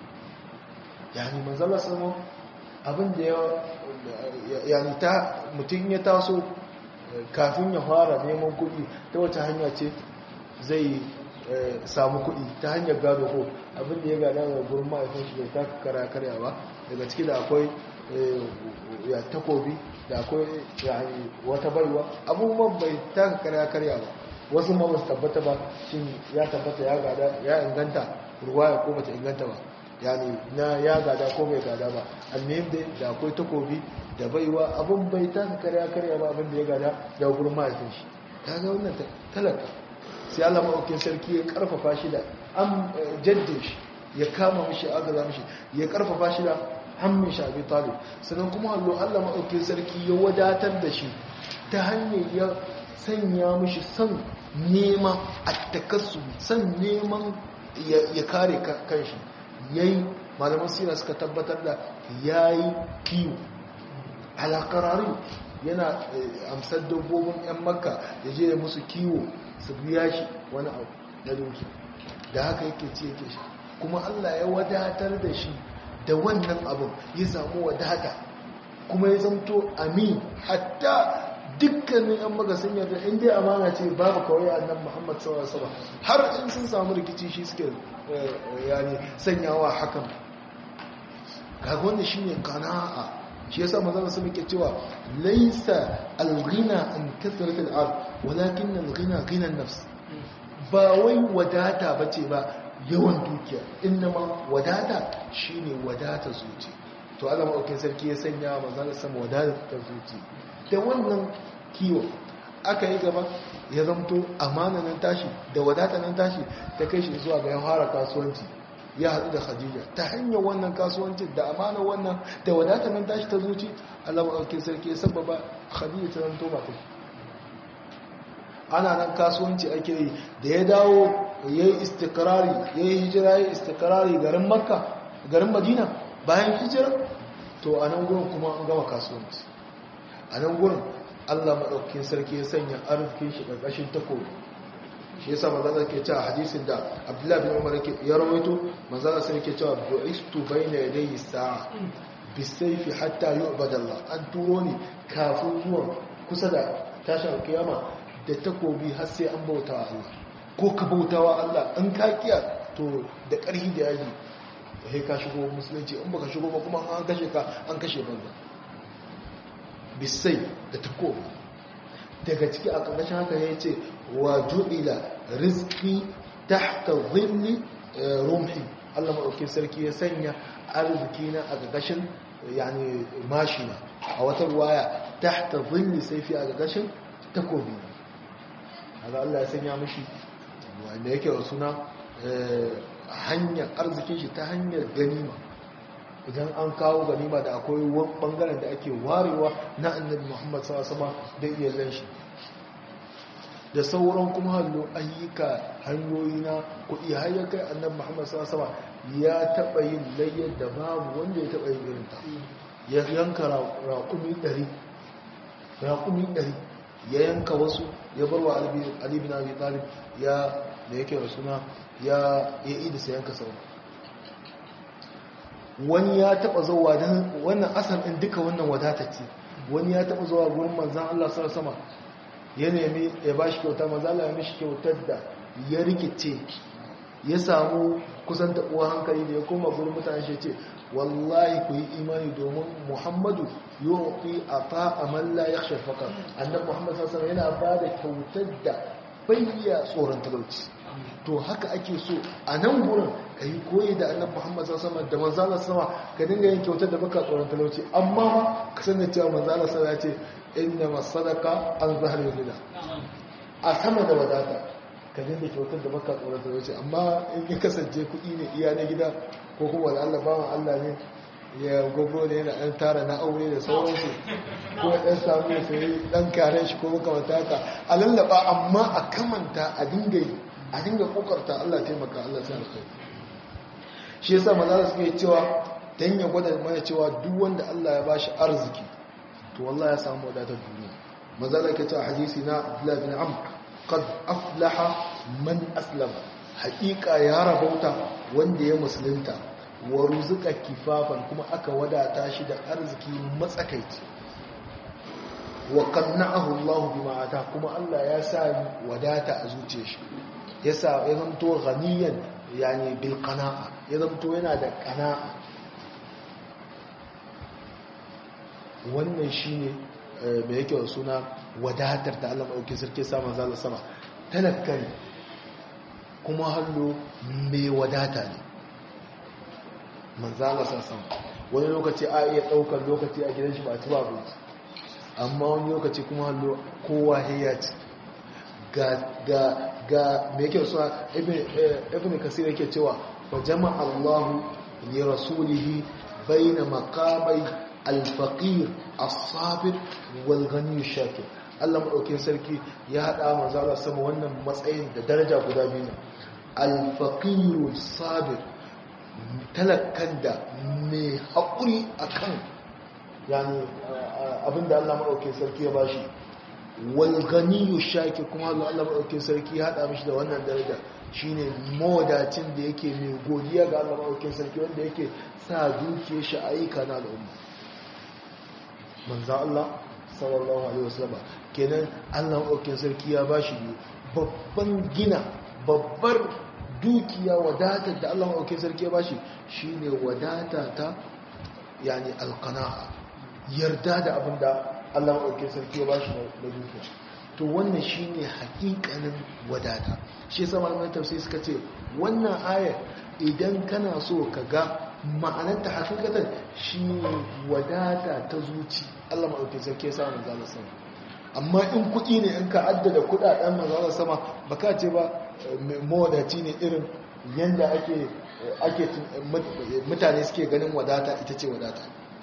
Speaker 2: yani manzala samo abin da ya yani ta mutum ya taso kafin ya fara neman kuɗi ta wata hanya ce zai samu kuɗi ta hanyar gado ko abin da ya gada ga gurin ma'aifin shi bai taka kara karya ba daga ciki da akwai ya takobi da akwai yani wata baiwa abubuwan bai taka kara karya ba wasu ma basu tabbata ba shin ya tabbata ya gada ya inganta ruwa ya ko bata inganta ba yani na ya gada ko bai gada ba almihim dai da akwai takobi da baiwa abun bai taka karya karya ba abin da ya gada da gurin mahaifin shi ta ga wannan talaka sai Allah maɗaukin sarki ya karfafa shi da an jaddin shi ya kama mishi agaza mishi ya karfafa shi da hammin shi abi talib sannan kuma allo Allah maɗaukin sarki ya wadatar da shi ta hanyar ya sanya mishi son nema a takassu son neman ya kare kanshi yayi malaman sira suka tabbatar da yayi kiwo alakarari yana amsar dabbobin 'yan makka ya je ya musu kiwo su biya shi wani abu na doki da haka yake ce yake shi kuma allah ya wadatar da shi da wannan abin ya samu wadata kuma ya zamto amin hatta dukkanin 'yan maka sun yarda in dai amana ce babu kawai annan muhammad sallallahu alaihi har in sun samu rikici shi suke yani sanyawa hakan kaga wanda shine qana'a shi yasa manzon sun yake cewa laysa al-ghina an kathrat al-ard walakin al-ghina ghina an-nafs ba wai wadata bace ba yawan dukiya innama wadata shine wadata zuci to Allah madaukakin sarki ya sanya manzon sama wadata ta zuci da wannan kiwo aka yi gaba ya zamto amana nan tashi da wadata nan tashi ta kai shi zuwa ga ya fara kasuwanci ya haɗu da khadija ta hanyar wannan kasuwancin da amana wannan da wadata nan tashi ta zuci Allah maɗauki sarki ya sababa khadija ta zanto ba ta ana nan kasuwanci ake yi da ya dawo ya yi istikrari ya yi hijira ya yi istikrari garin makka garin madina bayan hijira to a nan gurin kuma an gama kasuwanci a nan gurin Allah maɗaukakin sarki ya sanya arzikin shi ƙarƙashin takobi shi yasa manzala ke cewa hadisin da Abdullahi bin Umar ya rawaito manzala sai ke cewa bu'istu bayna yadayi sa'a bisayfi hatta yu'bada Allah an turo ni kafin zuwa kusa da tashin kiyama da takobi har sai an bautawa Allah ko ka bautawa Allah an ka kiya to da ƙarfi da yaji sai ka shigo musulunci in baka shigo ba kuma an kashe ka an kashe banza bisai da takobi daga ciki a ƙarƙashin haka ya ce wa ju'ila rizki tahta zilli rumhi Allah maɗauki sarki ya sanya arziki na a ƙarƙashin yani mashina a wata ruwaya tahta zilli saifi a ƙarƙashin takobi haka Allah ya sanya mashi wanda yake wa suna hanyar arzikin shi ta hanyar ganima idan an kawo ganima da akwai bangaren da ake warewa na annabi muhammad sama da iyalan shi da sauran kuma hallo ayyuka hanyoyi na kuɗi har ya kai annabi muhammad sama ya taɓa yin layyar da babu wanda ya taɓa yin irinta ya yanka raƙumi ɗari raƙumi ɗari ya yanka wasu ya bar wa alibin abi talib ya da yake da suna ya yi da sayan ka sauran wani ya taba zuwa don wannan asar ɗin duka wannan wadatacce wani ya taba zuwa gurin manzan Allah sar sama ya nemi ya ba shi kyauta manzan Allah ya mishi kyautar da ya rikice ya samu kusan taɓuwa hankali da ya koma gurin mutane shi ce wallahi ku yi imani domin muhammadu yau fi a fa'a malla ya shafaka annan muhammadu sassan yana ba da kyautar da bayya tsoron talauci to haka ake so a nan gurin ka yi koyi da annabi Muhammad sallallahu alaihi da manzala sama ka dinga yin kyautar da baka tsoron talauci amma ka san da cewa manzala sama ya ce inna masadaka an zahar yulila a sama da wadata ka dinga kyautar da baka tsoron talauci amma in ya kasance kuɗi ne iya na gida ko kuma da Allah bawan Allah ne ya gogo ne yana ɗan tara na aure da sauransu ko ya ɗan samu ya sayi ɗan karen shi ko makamata haka a lallaba amma a kamanta a dinga yi a dinga kokarta Allah taimaka Allah sai alkhairi shi yasa manzara suke cewa dan ya gwada mana cewa duk wanda Allah ya bashi arziki to wallahi ya samu wadatar duniya manzara yake cewa hadisi na Abdullah bin Amr qad aflaha man aslama haqiqa ya rabauta wanda ya musulunta wa ruzuka kifafan kuma aka wadata shi da arziki matsakaici wa qanna'ahu Allah bima ata kuma Allah ya sa wadata a zuciyar shi yasa ya zanto ghaniyan yani bil qana'a ya zanto yana da qana'a wannan shine me yake wa suna wadatar da Allah dauke sarki sa manzo Allah sama talakkari kuma hallo mai wadata ne manzo Allah sama wani lokaci a iya daukar lokaci a gidan shi ba ci ba abinci amma wani lokaci kuma hallo kowa ya ci ga ga ga me yake suna ibn kasir yake cewa wa jama'a Allah li rasulihi baina maqamai al-faqir as-sabir wal ghani shakir Allah madaukakin sarki ya hada manzo Allah sama wannan matsayin da daraja guda biyu al-faqir as-sabir talakkan da mai haƙuri akan yani abinda Allah madaukakin sarki ya bashi walganiyu shaki kuma Allah Allah maɗaukin sarki ya haɗa mishi da wannan daraja shine mawadacin da yake mai godiya ga Allah maɗaukin sarki wanda yake sa dukiya shi ayyuka na al'umma manzan Allah sallallahu alaihi wasallam kenan Allah maɗaukin sarki ya bashi babban gina babbar dukiya wadatar da Allah maɗaukin sarki ya bashi shine wadata ta yani alqana'a yarda da abinda Allah maɗauki sarki ya ba shi na dukiya to wannan shi ne hakikanin wadata shi sama da tafsir suka ce wannan ayar idan kana so ka ga ma'anarta hakikatan shi ne wadata ta zuci Allah maɗauki sarki ya samun zala sama amma in kuɗi ne in ka addada kuɗaɗen manzala sama ba ka ce ba mawadaci ne irin yadda ake ake mutane suke ganin wadata ita ce wadata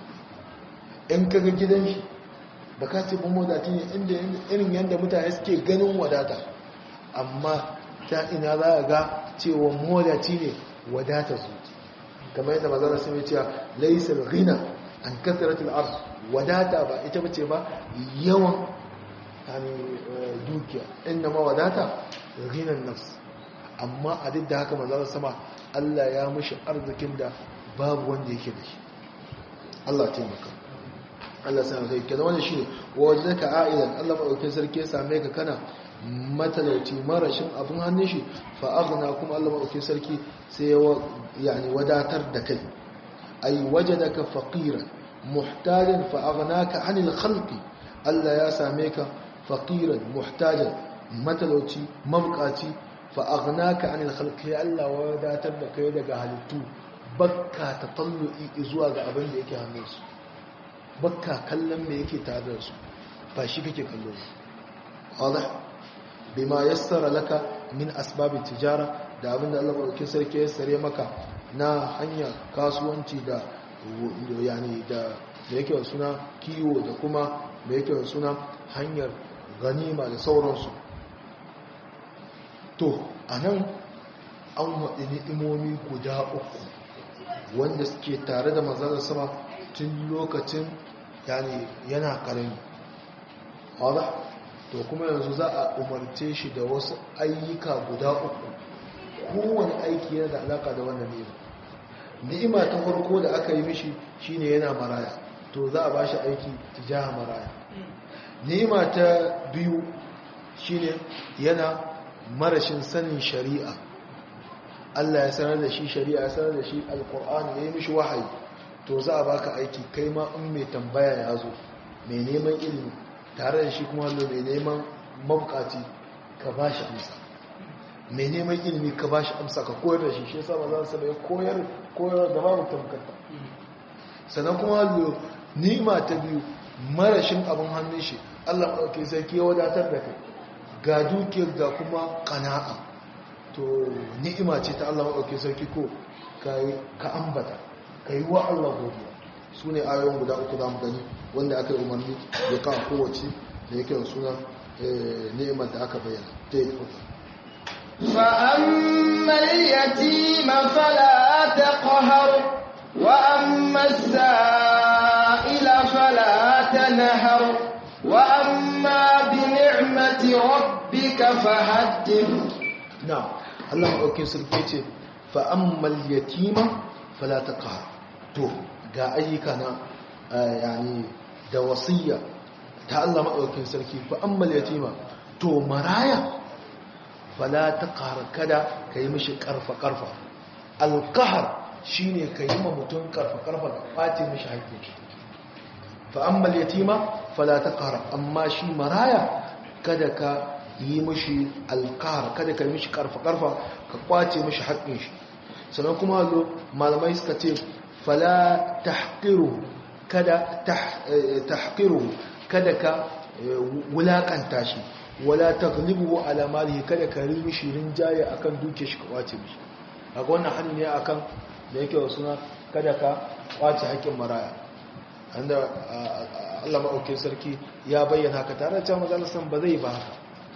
Speaker 2: in ka ga gidan shi ba ka ce ban wadati ne inda irin yadda mutane suke ganin wadata amma ta ina za a ga cewa mawadaci ne wadata su kamar yadda mazara sun yi cewa laisar rina an kasaratul arsu wadata ba ita bace ba yawan yani dukiya inna ma wadata ghinan nafs amma a duk da haka manzo sama Allah ya mishi arzikin da babu wanda yake da shi Allah taimaka Allah sai kai kenan wannan shine wajadaka a'ilan Allah madaukakin sarki ya same ka kana matalauci marashin abin hannun shi fa aghna kuma Allah madaukakin sarki sai ya yani wadatar da kai ay wajadaka faqiran muhtajan fa aghnaka 'anil khalqi Allah ya same ka faqiran muhtajan matalauci mabkaci fa aghnaka 'anil khalqi Allah wadatar da kai daga halittu bakka tatallu'i zuwa ga abin da yake hannunsu bakka kallon me yake tare da su ba shi kake kallo wadah bima yassara laka min asbab tijara da abinda Allah madaukakin sarki ya sare maka na hanya kasuwanci da yani da da yake da suna kiwo da kuma da yake da suna hanyar ganima da sauransu to anan an waɗi ni'imomi guda uku wanda suke tare da manzon sama tun lokacin yani yana karami wadda to kuma yanzu za a umarce shi da wasu ayyuka guda uku kowane aiki yana da alaka da wannan ni'ima ni'ima ta farko da aka yi mishi shine yana maraya to za a ba shi aiki tijaha maraya ni'ima ta biyu shine yana marashin sanin shari'a Allah ya sanar da shi shari'a ya sanar da shi alkur'ani ya yi mishi wahayi to za a baka aiki kai ma in mai tambaya ya zo mai neman ilimi tare da shi kuma hallo mai neman mabukaci ka ba shi amsa mai neman ilimi ka ba shi amsa ka koyar da shi shi yasa ba za su bai koyar koyar da babu tamkarta sannan kuma hallo nima ta biyu marashin abin hannun shi Allah ɗauke sarki ya wadatar da kai ga dukiyar ga kuma kana'a to ni'ima ce ta Allah maɗauke sarki ko ka ambata ka yi wa Allah godiya su ne ayoyin guda uku za mu gani wanda aka yi umarni ya kawo kowace da yake da suna ni'imar da aka bayyana ta yi
Speaker 1: فأما اليتيم فلا تقهر وأما السائل فلا تنهر وأما بنعمة ربك فحدث
Speaker 2: نعم الله أوكي سلكيتي فأما اليتيم فلا تقهر to ga ayyuka na yani da wasiyya ta Allah maɗaukin sarki fa ammal yatima to maraya fala taqhar kada kai mishi karfa karfa alqahar shine kai ma mutum karfa karfa ka kwace mishi haƙƙi fa ammal yatima fala taqhar amma shi maraya kada ka yi mishi alqahar kada ka yi mishi karfa karfa ka kwace mishi haƙƙin shi sannan kuma malamai suka ce fala tahqiru kada tahqiru kada ka wulakanta shi wala taghlibu ala malihi kada ka rimi shirin jaye akan duke shi ka kwace mishi kaga wannan hani ne akan da yake suna kada ka kwace haƙin maraya anda Allah maɗauke sarki ya bayyana haka tare da cewa manzon ba zai ba haka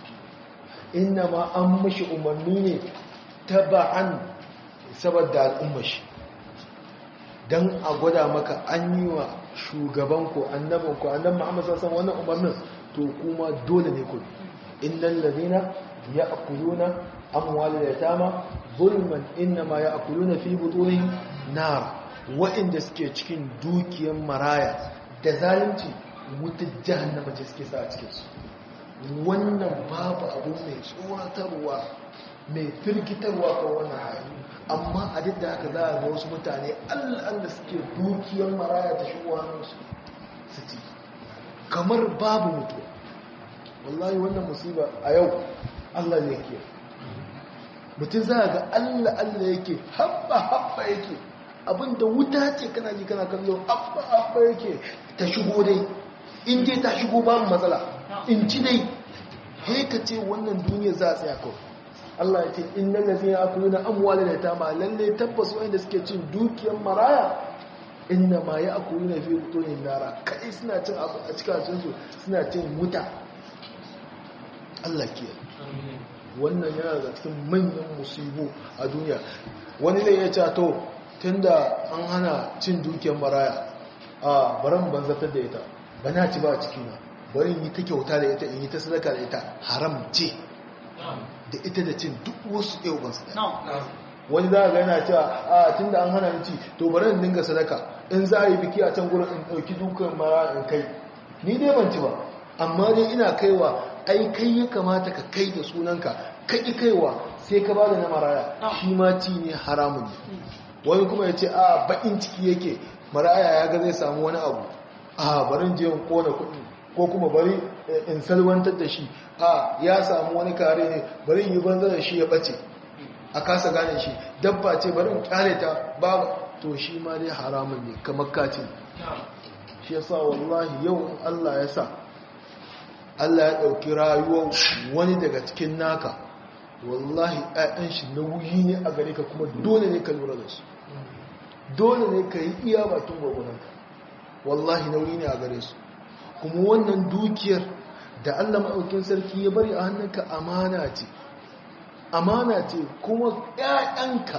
Speaker 2: inna ma an mishi umarni ne taba'an saboda al'ummar shi don a gwada maka an yi wa shugabanku annabinku annan muhammad sassan wannan umarnin to kuma dole ne ku innan lalina ya akuluna amwali da tama zulman innama ya akuluna fi butunin nara waɗanda suke cikin dukiyar maraya da zalunci wutar jahannama ce suke sa a cikinsu wannan babu abu mai tsoratarwa mai firgitarwa kan wannan hali amma a duk da haka za a ga wasu mutane allah suke dukiyar maraya ta shigo hannunsu su ci kamar babu mutu wallahi wannan musiba a yau allah ne ke mutum za a ga allah allah yake haɓa haɓa yake abinda wuta ce kana ji kana kallo haɓa haɓa yake ta shigo dai in dai ta shigo babu matsala in ci dai haika ce wannan duniya za a tsaya kawai Allah ya ce innal ladina akuluna amwalal yatama lalle tabbas wanda suke cin dukiyar maraya inna ma ya'kuluna fi butunin nara kai suna cin abu a cikin su suna cin wuta Allah ke wannan yana da cikin manyan musibu a duniya wani ne ya ce to tunda an hana cin dukiyar maraya a baran banzatar da ita ba na ci ba a cikina bari in yi ta kyauta da ita in yi ta sadaka da ita haram ce da ita da cin duk wasu ɗaya ban sadaka wani za a ga yana cewa a tun da an hana ni ci to bari in dinga sadaka in za a yi biki a can gurin in ɗauki dukan mara in kai ni dai ban ci ba amma dai ina kaiwa ai kai ya kamata ka kai da sunanka ka ƙi kaiwa sai ka ba da na maraya shi ma ci ne haramun ne wani kuma ya ce a baƙin ciki yake maraya ya ga zai samu wani abu a barin je in kona kuɗi ko kuma bari in salwantar da shi a ya samu wani kare ne bari yi banza da shi ya ɓace a kasa gane shi dabba ce bari in kyale ta babu to shi ma dai haramun ne kamar kace shi yasa wallahi yau Allah ya sa Allah ya ɗauki rayuwar wani daga cikin naka wallahi ɗayan shi nauyi ne a gare ka kuma dole ne ka lura da su dole ne ka yi iya bakin gwagwananka wallahi nauyi ne a gare su kuma wannan dukiyar da Allah maɗaukin sarki ya bari a hannunka amana ce amana ce kuma ‘ya'yanka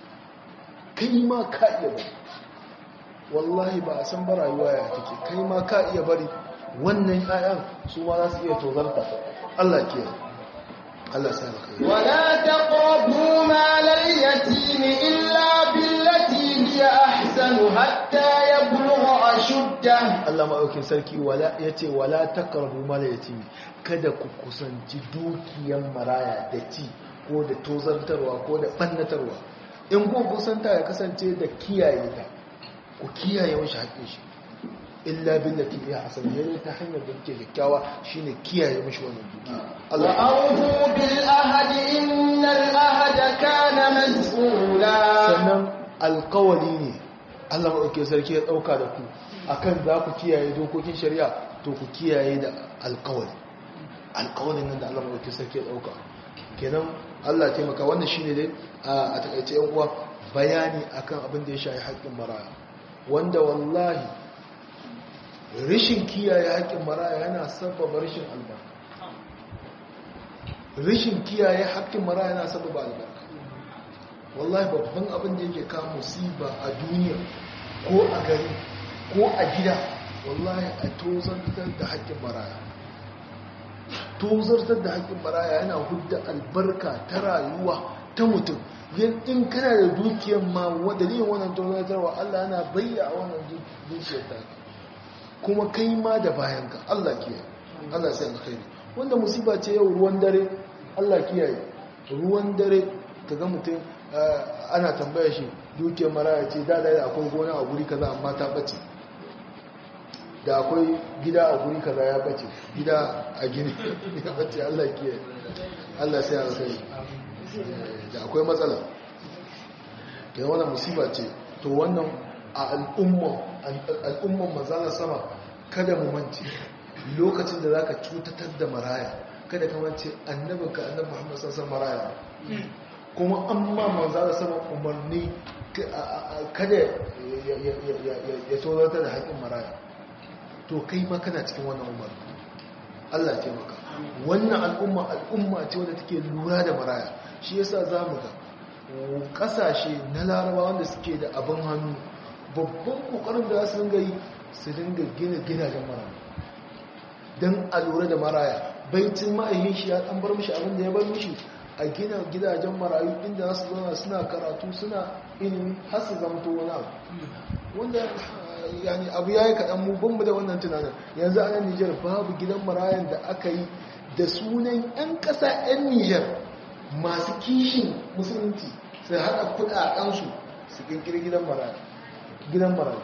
Speaker 2: kai ma ka iya bari wallahi ba a san ba rayuwa ya take kai ma ka iya bari wannan ‘ya'yan su ma za su iya tozarta Allah ke Allah sa da kai
Speaker 1: ولا تقربوا مال اليتيم إلا بالتي هي أحسن حتى يبلغ أشده
Speaker 2: Allah maɗaukin sarki ya ce wala takarbu mala yatimi kada ku kusanci dukiyan maraya da ci ko da tozartarwa ko da ɓannatarwa in ku kusanta ya kasance da kiyaye ta ku kiyaye mashi haƙin shi illa billati ya hasan ne ta hanyar da ke kyakkyawa shine kiyaye mashi wannan dukiya Allah
Speaker 1: وأوفوا بالعهد إن العهد كان مسؤولا
Speaker 2: sannan alkawali ne Allah maɗauke sarki ya ɗauka da ku akan za ku kiyaye dokokin shari'a to ku kiyaye da alkawali alkawalin nan da Allah maɗauke sarki ya ɗauka kenan Allah taimaka wannan shine dai a takaice yan uwa bayani akan abin da ya shafi haƙƙin maraya wanda wallahi rishin kiyaye haƙƙin maraya yana sababa rashin albarka rishin kiyaye haƙƙin maraya yana sababa albarka wallahi babban abin da yake kawo musiba a duniya ko a gari ko a gida wallahi a tozartar da haƙƙin maraya tozartar da haƙƙin maraya yana hudda albarka ta rayuwa ta mutum in kana da dukiyar ma dalilin wannan tozartarwa Allah yana bayya a wannan dukiyar ta kuma kai ma da bayanka Allah kiyaye Allah sai alkhairi wanda musiba ce yau ruwan dare Allah kiyaye ruwan dare kaga mutum ana tambaya shi dukiyar maraya ce da da akwai gona a guri kaza amma ta bace da akwai gida a guri kaza ya bace gida a gini ya bace Allah ke Allah sai ya sai da akwai matsala da wannan musiba ce to wannan a al'umma al'umman manzala sama kada mu mance lokacin da zaka cutatar da maraya kada ka mance annabinka annabi Muhammad sallallahu alaihi wasallam maraya kuma an ma manza da sama umarni kada ya tozarta da haƙin maraya to kai ma kana cikin wannan umarni Allah ce maka wannan al'umma al'umma ce wadda take lura da maraya shi yasa za mu ga ƙasashe na laraba wanda suke da abin hannu babban ƙoƙarin da su dinga yi su dinga gina gidajen maraya don a lura da maraya baitin ma'ayin shi ya ɗan bar mishi abin da ya bar mishi a gina gidajen marayu inda za su zauna suna karatu suna ilimi har su zamto wani abu wanda yani abu ya yi kaɗan mu banmu da wannan tunanin yanzu a nan nijar babu gidan marayan da aka yi da sunan 'yan ƙasa 'yan nijar masu kishin musulunci sai haɗa kuɗaɗensu su ƙirƙiri gidan marayu gidan marayu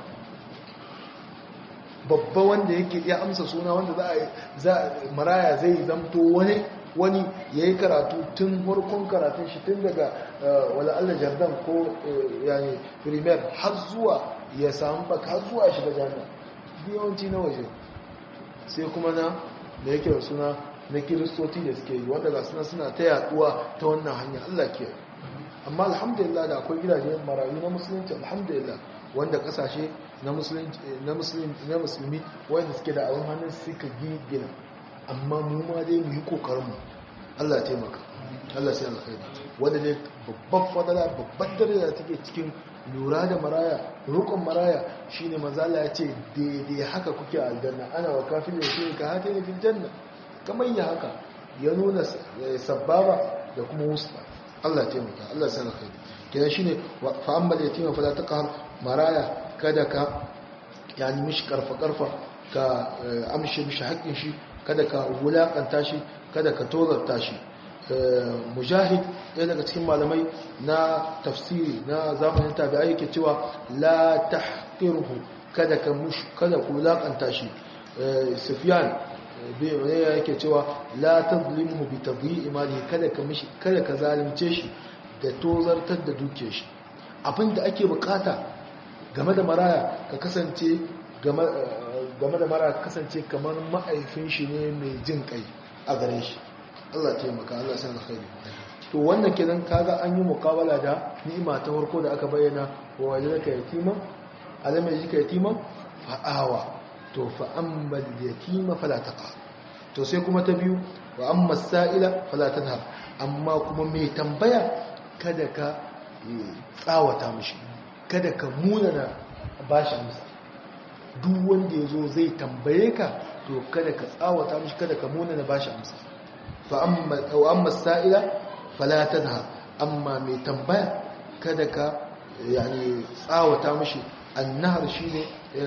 Speaker 2: babba wanda yake ya amsa suna wanda za a maraya zai zamto wani wani ya yi karatu tun farkon karatun shi tun daga wala Allah jardan ko yani primer har zuwa ya samu baka har zuwa shiga jami'a yawanci na waje sai kuma na da yake da suna na kiristoci da suke yi wanda ga suna suna ta yaduwa ta wannan hanya Allah ke amma alhamdulillah da akwai gidaje marayu na musulunci alhamdulillah wanda kasashe na musulmi wanda suke da abin hannun suka gina amma mu ma dai mu yi kokarinmu Allah taimaka Allah sai alkhairi wanda ne babban fadala babban daraja take cikin lura da maraya rukun maraya shine manzo Allah ya ce daidai haka kuke a aljanna ana wa kafin da shi ka hata ne fil janna kamar ya haka ya nuna sababa da kuma wusta Allah ya taimaka Allah sai alkhairi kenan shine fa amma yatima fala taqhar maraya kada ka yani mishi karfa karfa ka amshe mishi haƙƙin shi kada ka wulakanta shi kada ka tozarta shi mujahid ɗaya daga cikin malamai na tafsiri na zamanin tabi'ai yake cewa la tahqirhu kada ka mush kada ku wulakanta shi sufyan bai yake cewa la tazlimhu bi tadhi'i mali kada ka mishi kada ka zalunce shi da tozartar da duke shi abinda ake bukata game da maraya ka kasance game da maraya ka kasance kamar ma'aifin shi ne mai jin kai a gare shi Allah taimaka Allah sai alkhairi to wannan kenan kaga an yi mukawala da ni'ima ta farko da aka bayyana wa wajadaka yatima alam yajika yatima fa'awa to fa amma yatima fala taqa to sai kuma ta biyu wa amma sa'ila fala tanhar amma kuma mai tambaya kada ka tsawata mishi kada ka munana bashi amsa duk wanda yazo zai tambaye ka to kada ka tsawata mishi kada ka munana bashi amsa fa amma aw amma sa'ila fala tanhar amma mai tambaya kada ka yani tsawata mishi annahar shine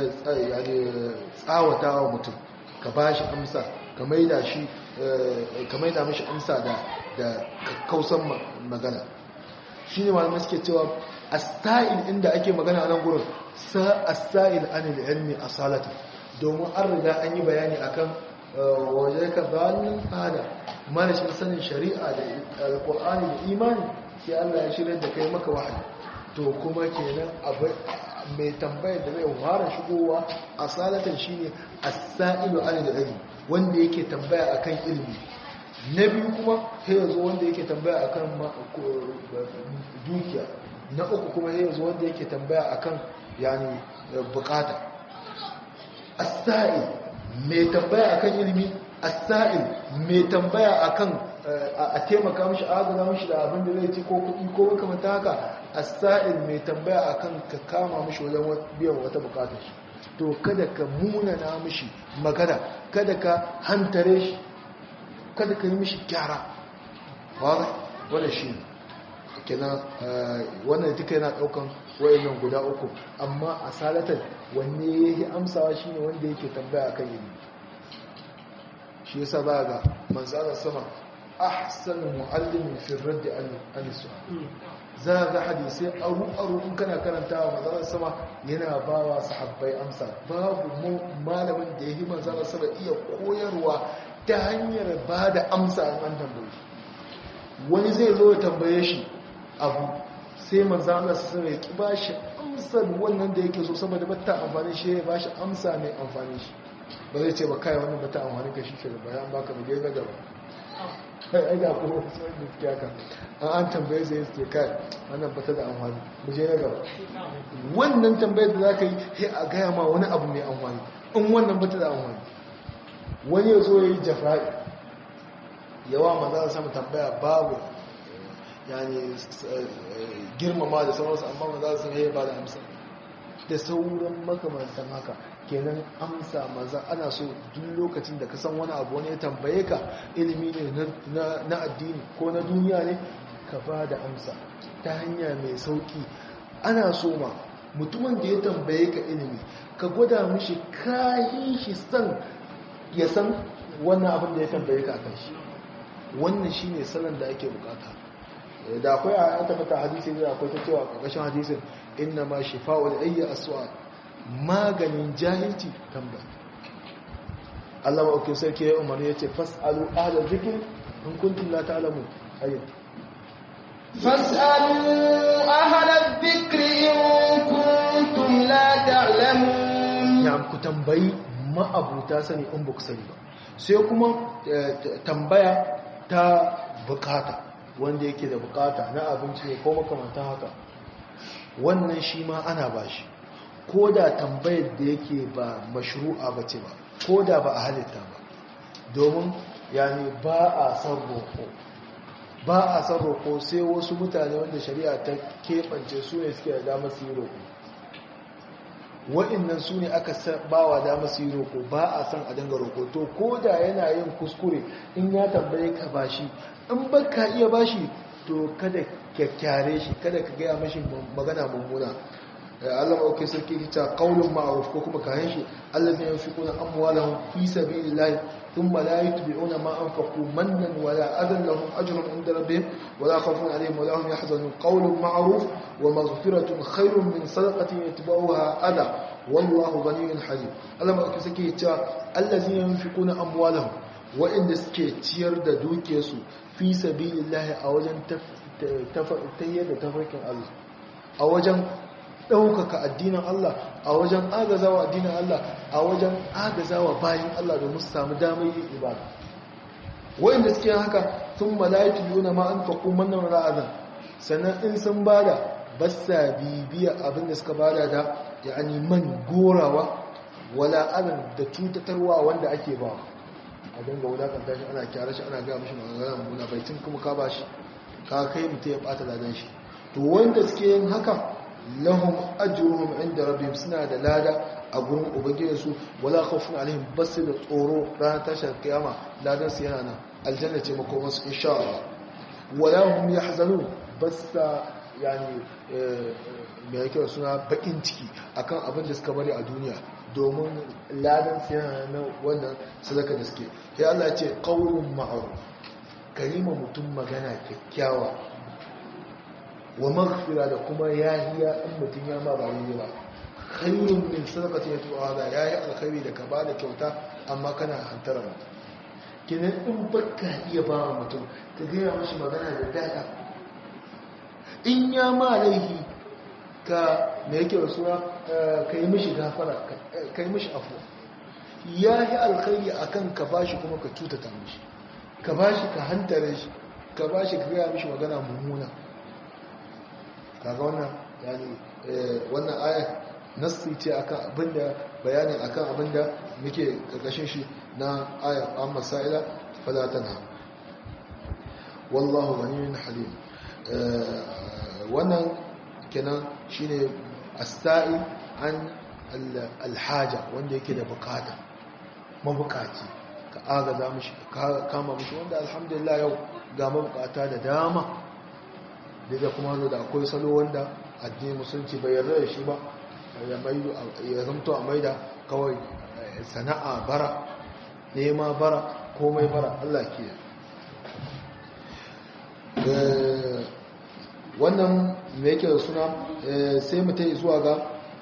Speaker 2: yani tsawata wa mutum ka bashi amsa ka maida shi ka maida mishi amsa da da kausan magana shine malamai suke cewa as-sa'il inda ake magana a nan gurin sa as-sa'il anil ilmi asalata domin an riga an yi bayani akan waje ka zalin fada manashin sanin shari'a da alqur'ani da imani sai Allah ya shirya da kai maka wahayi to kuma kenan abu mai tambayar da zai fara shigowa a salatan shine as-sa'ilu anil ilmi wanda yake tambaya akan ilimi na biyu kuma sai yazo wanda yake tambaya akan dukiya na uku kuma sai yazo wanda yake tambaya akan yani bukata as-sa'il mai tambaya akan ilimi as-sa'il mai tambaya akan a taimaka mishi agana mishi da abin da zai ci ko kuɗi ko makamanta haka as-sa'il mai tambaya akan ka kama mishi wajen biyan wata bukatar shi to kada ka munana mishi magana kada ka hantare shi kada ka yi mishi kyara wadda shi kenan wannan duka yana daukan wayannan guda uku amma a salatan wanne yake amsawa shine wanda yake tambaya akan ilimi shi yasa za ga manzara sama ahsanu muallimin fi radd an su'al za ga hadisai aru aru in kana karantawa manzara sama yana bawa sahabbai amsa babu malamin da yake manzara sama iya koyarwa ta hanyar ba da amsa an tambaye wani zai zo ya tambaye shi abu sai manzan Allah su sai ki ba shi amsar wannan da yake so saboda bata amfani shi ya ba shi amsa mai amfani shi ba zai ce ba kai wannan bata amfani ka shi ke da bayan baka mu je gaba kai ai ga kuma sai da kiyaka an an tambaye sai ce kai wannan bata da amfani mu je na gaba wannan tambayar da zaka yi sai a gaya ma wani abu mai amfani in wannan bata da amfani wani ya zo ya yi jafa'i yawa maza sama tambaya babu yani girmama da sauransu amma maza su yi ba da amsa da sauran makamantan haka kenan amsa maza ana so duk lokacin da ka san wani abu wani ya tambaye ka ilimi ne na addini ko na duniya ne ka ba da amsa ta hanya mai sauki ana so ma mutumin da ya tambaye ka ilimi ka gwada mishi kayi shi san ya san wannan abin da ya tambaye ka kan shi wannan shi ne salon da ake bukata da akwai a yan tabbata hadisi da akwai ta cewa a ƙarƙashin hadisin inna ma shi fa'ul ayya aswa maganin jahilci tambaya Allah ma'aukin sarki ya umarni ya ce fas'alu ahla zikir in kuntum la ta'lamu ayat
Speaker 1: فاسألوا أهل الذكر إن كنتم لا تعلمون
Speaker 2: ya ku tambayi ma'abuta sani in ba ku sani ba sai kuma tambaya ta bukata wanda yake da bukata na abinci ne ko makamantan haka wannan shi ma ana ba shi ko da tambayar da yake ba mashru'a ba ce ba ko da ba a halitta ba domin yani ba a san roƙo ba a san roƙo sai wasu mutane wanda shari'a ta keɓance su ne suke da damar su yi roƙo wa'innan su ne aka ba wa damar su yi roƙo ba a san a dinga roƙo to ko da yana yin kuskure in ya tambaye ka bashi in ba ka iya bashi to kada kyakkyare shi kada ka gaya mashi magana mummuna Allah ma'aukai sarki ta qaulun ma'ruf ko kuma kayan shi allazi yunfiquna amwalahum fi sabilillahi thumma la yutbi'una ma anfaqu mannan wala adan lahum ajrun 'inda rabbihim wala khawfun 'alayhim wala hum yahzanun qaulun ma'ruf wa maghfiratun khairun min sadaqatin yatba'uha adha wallahu ghaniyyun halim Allah ma'aukai sarki ta allazi yunfiquna amwalahum wa'inda suke ciyar da dukiyarsu fi sabilillahi a wajen tayyar da tafarkin Allah a wajen ɗaukaka addinin Allah a wajen agazawa addinin Allah a wajen agazawa bayan Allah domin su samu damar yin ibada wa'inda suke haka sun malayitu yuna ma an faƙo mannan ra'azan sannan in sun bada basa bibiya abin da suka bada da ya'ani man gorawa wala adan da cutatarwa wanda ake ba a dinga wulakanta shi ana kyara shi ana gaya mashi magana mummuna baitin kuma ka ba shi ka kai mutum ya bata ladan shi to wanda suke yin haka lahum ajruhum inda rabbihim suna da lada a gurin ubangijin su wala khawfun alaihim bas da tsoro ranar tashar kiyama ladan su yana nan aljanna ce makoman su insha Allah wala hum yahzanun bas yani me yake suna bakin ciki akan abin da suka bari a duniya domin ladan su yana nan wannan sadaka da suke sai Allah ya ce qaulun ma'ruf kalima mutum magana kyakkyawa wa maghfira da kuma yahiya in mutum ya ma ba yi ba khairun min sadaqati yatu'a da yayi alkhairi da ka bada kyauta amma kana hantara mutum kinan in baka iya ba mutum ka gaya mashi magana da dada in ya ma laihi ka me yake rasuwa ka yi mishi gafara ka yi mishi afuwa ya yi alkhairi akan ka bashi kuma ka cutata mishi ka bashi ka hantare shi ka bashi ka gaya mishi magana mummuna kaga wannan yani wannan ayat nassi ce akan abinda bayanin akan abinda muke karkashin shi na ayat amma sa'ila fala tanha wallahu ghaniyyun halim wannan kenan shine as-sa'i an al-haja wanda yake da bukata mabukaci ka agaza mishi ka kama mishi wanda alhamdulillah yau ga mabukata da dama da kuma da akwai salo wanda addinin musulunci bai yarda da shi ba ya zamto a maida kawai sana'a bara nema bara komai bara Allah ke wannan me yake da suna sai mutai zuwa ga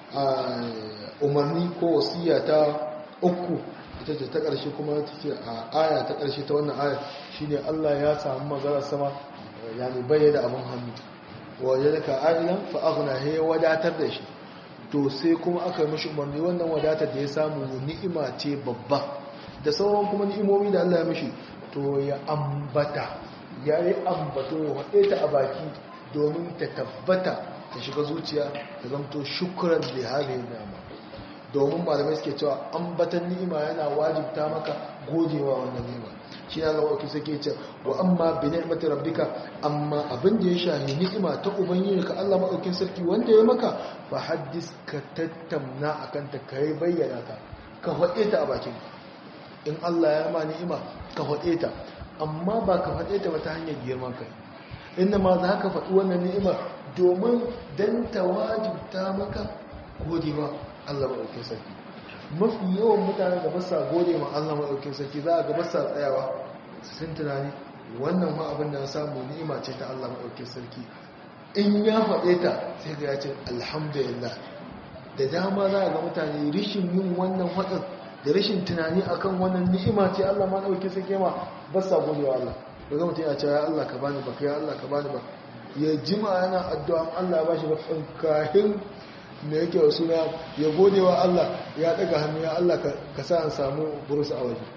Speaker 2: umarni ko wasiya ta uku ita ce ta ƙarshe kuma ta ce a aya ta ƙarshe ta wannan aya shine Allah ya samu maganar sama yani bai da abin hannu waje da ka ainihin fa'aguna ya wadatar da shi to sai kuma aka mishi umarni wannan wadatar da ya samu ni'ima ce babba da sauran kuma ni'imomi da Allah ya mishi to ya ambata ya yi ambato ya haɗe ta a baki domin ta tabbata ta shiga zuciya ta zamto shukuran da hali nama domin malamai suke cewa ambatan ni'ima yana wajibta maka godewa wannan ni'ima shi ya zama wakil suke ce wa amma bi ni'mati rabbika amma abin da ya shahi ni'ima ta ubangiji ka Allah madaukin sarki wanda ya maka fa haddis ka tattamna akan ta kai bayyana ta ka faɗe ta a bakin in Allah ya ma ni'ima ka faɗe ta amma ba ka faɗe ta ba ta hanyar girman kai inda ma za ka faɗi wannan ni'imar domin dan ta wajibta maka godewa Allah madaukin sarki mafi yawan mutane da basa gode ma Allah maɗaukin sarki za a ga basa tsayawa sun tunani wannan ma abin da na samu ni'ima ce ta Allah maɗaukin sarki in ya faɗe ta sai ga ya ce alhamdulillah da dama za a ga mutane rishin yin wannan faɗin da rashin tunani akan wannan ni'ima ce Allah maɗaukin sarki ma basa gode wa Allah da ga mutum ya ce ya Allah ka bani ba ya Allah ka bani ba ya jima yana addu'a Allah ya bashi ba kahin me yake wa suna ya gode wa Allah ya daga hannu ya Allah ka sa an samu burusa a waje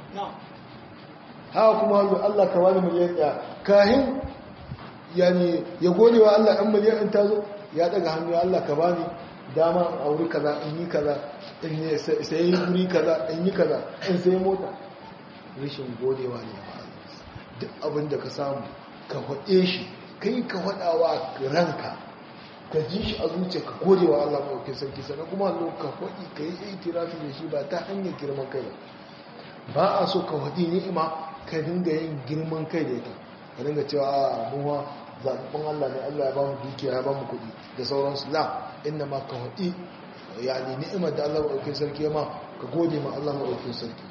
Speaker 2: haka kuma hannu Allah ka wani miliyan ɗaya kahin yani ya gode wa Allah ɗan miliyan ɗin ta zo ya daga hannu ya Allah ka bani dama a wuri kaza in yi kaza in sai wuri kaza in yi kaza in sai mota rashin godewa ne duk abin da ka samu ka faɗe shi kai ka faɗawa ranka ka ji shi a zuciya ka gode wa Allah maɗaukin sarki sannan kuma zo ka faɗi ka yi itirafi da shi ba ta hanyar girman kai ba a so ka faɗi ni'ima ka dinga yin girman kai da ita ka dinga cewa a muwa zaɓaɓɓen Allah ne Allah ya ba mu dukiya ya ba mu kuɗi da sauransu la inda ma ka faɗi yani ni'imar da Allah maɗaukin sarki ya ma ka gode ma Allah maɗaukin sarki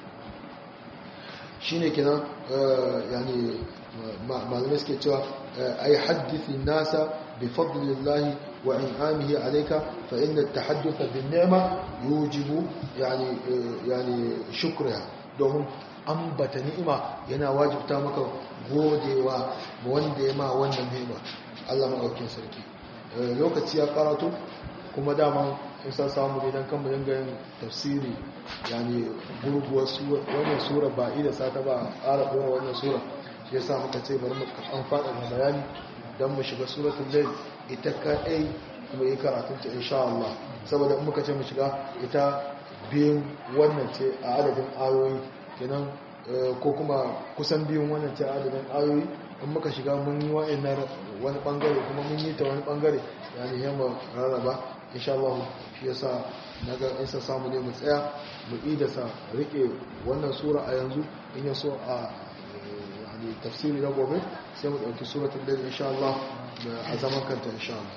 Speaker 2: shi ne kenan yani malamai suke cewa ai haddithi nasa bi fadlillahi wa in'amihi alayka fa inna at-tahadduth bin ni'ma yujibu yani yani shukriha domin ambata ni'ima yana wajibta maka godewa wanda ya ma wannan ni'ima Allah maɗaukin sarki lokaci ya karatu kuma dama in san samu ne don kama dinga yin tafsiri yani gurguwar wannan sura ba ida sata ba a ƙara ɗora wannan sura shi yasa muka ce bari mu an faɗa da bayani don mu shiga suratul layl ita kaɗai mu yi karatun ta insha Allah saboda in muka ce mu shiga ita biyun wannan ce a adadin ayoyi kenan ko kuma kusan biyun wannan ce a adadin ayoyi in muka shiga mun yi wa'annan wani bangare kuma mun yi ta wani bangare yani yamma rarraba insha Allah shi yasa naga in sa samu ne mu tsaya mu ida sa rike wannan sura a yanzu in ya so a yani tafsiri na gobe sai mu dauki suratul layl insha Allah a zaman kanta insha Allah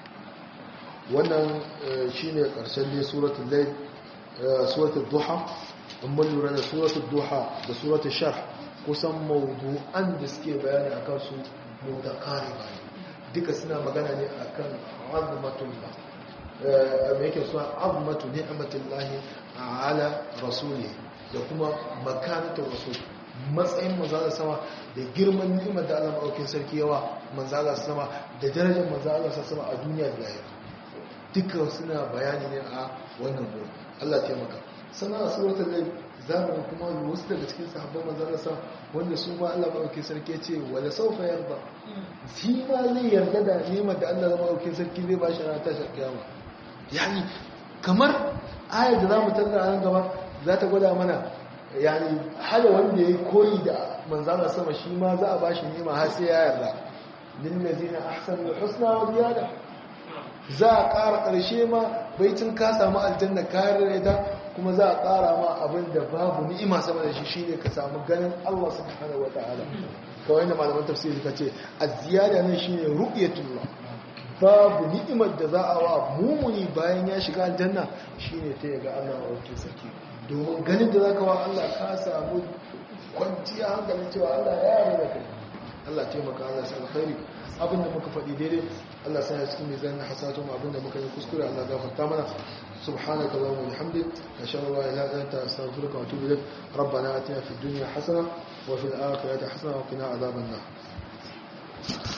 Speaker 2: wannan shine karshen ne suratul layl suratul duha in mun lura da suratul duha da suratul sharh kusan mawdu'an da suke bayani akan su mutakariba duka suna magana ne akan azmatullah me yake suna azmatu ni'matullahi ala rasuli da kuma makanatul rasul matsayin manzala sama da girman ni'imar da Allah maɗaukin sarki yawa manzala sama da darajar manzala sama a duniya da lahira duka suna bayani ne a wannan gurin Allah taimaka sannan a suratul layl zamanin kuma wasu daga cikin sahabban manzala sama wanda su ma Allah maɗaukin sarki ya ce wala saufa yarda shi ma zai yarda da ni'imar da Allah maɗaukin sarki zai ba shi ranar tashar kiyama yani kamar ayar da za mu tattara nan gaba za ta gwada mana yani hada wanda ya yi koyi da manzana sama shi ma za a ba shi nema har sai ya yarda lillazina ahsanu husna wa ziyada za a ƙara ƙarshe ma baitin ka samu aljanna kayar da ita kuma za a ƙara ma abin da babu ni'ima sama da shi shine ka samu ganin Allah subhanahu wataala kawai da malaman tafsiri suka ce az-ziyada nan shine ru'yatullah babu ni'imar da za a wa mumuni bayan ya shiga aljanna shine ta yaga Allah a wakil sarki domin ganin da zaka wa Allah ka samu kwanciya hankali cewa Allah ya yarda da kai Allah taimaka Allah sai alkhairi abin da muka faɗi daidai Allah sai ya cikin mizan hasatu mu abin da muka yi kuskure Allah gafarta mana سبحانك اللهم وبحمدك اشهد ان لا اله الا انت استغفرك واتوب اليك ربنا اتنا في الدنيا حسنه وفي الاخره حسنه وقنا عذاب النار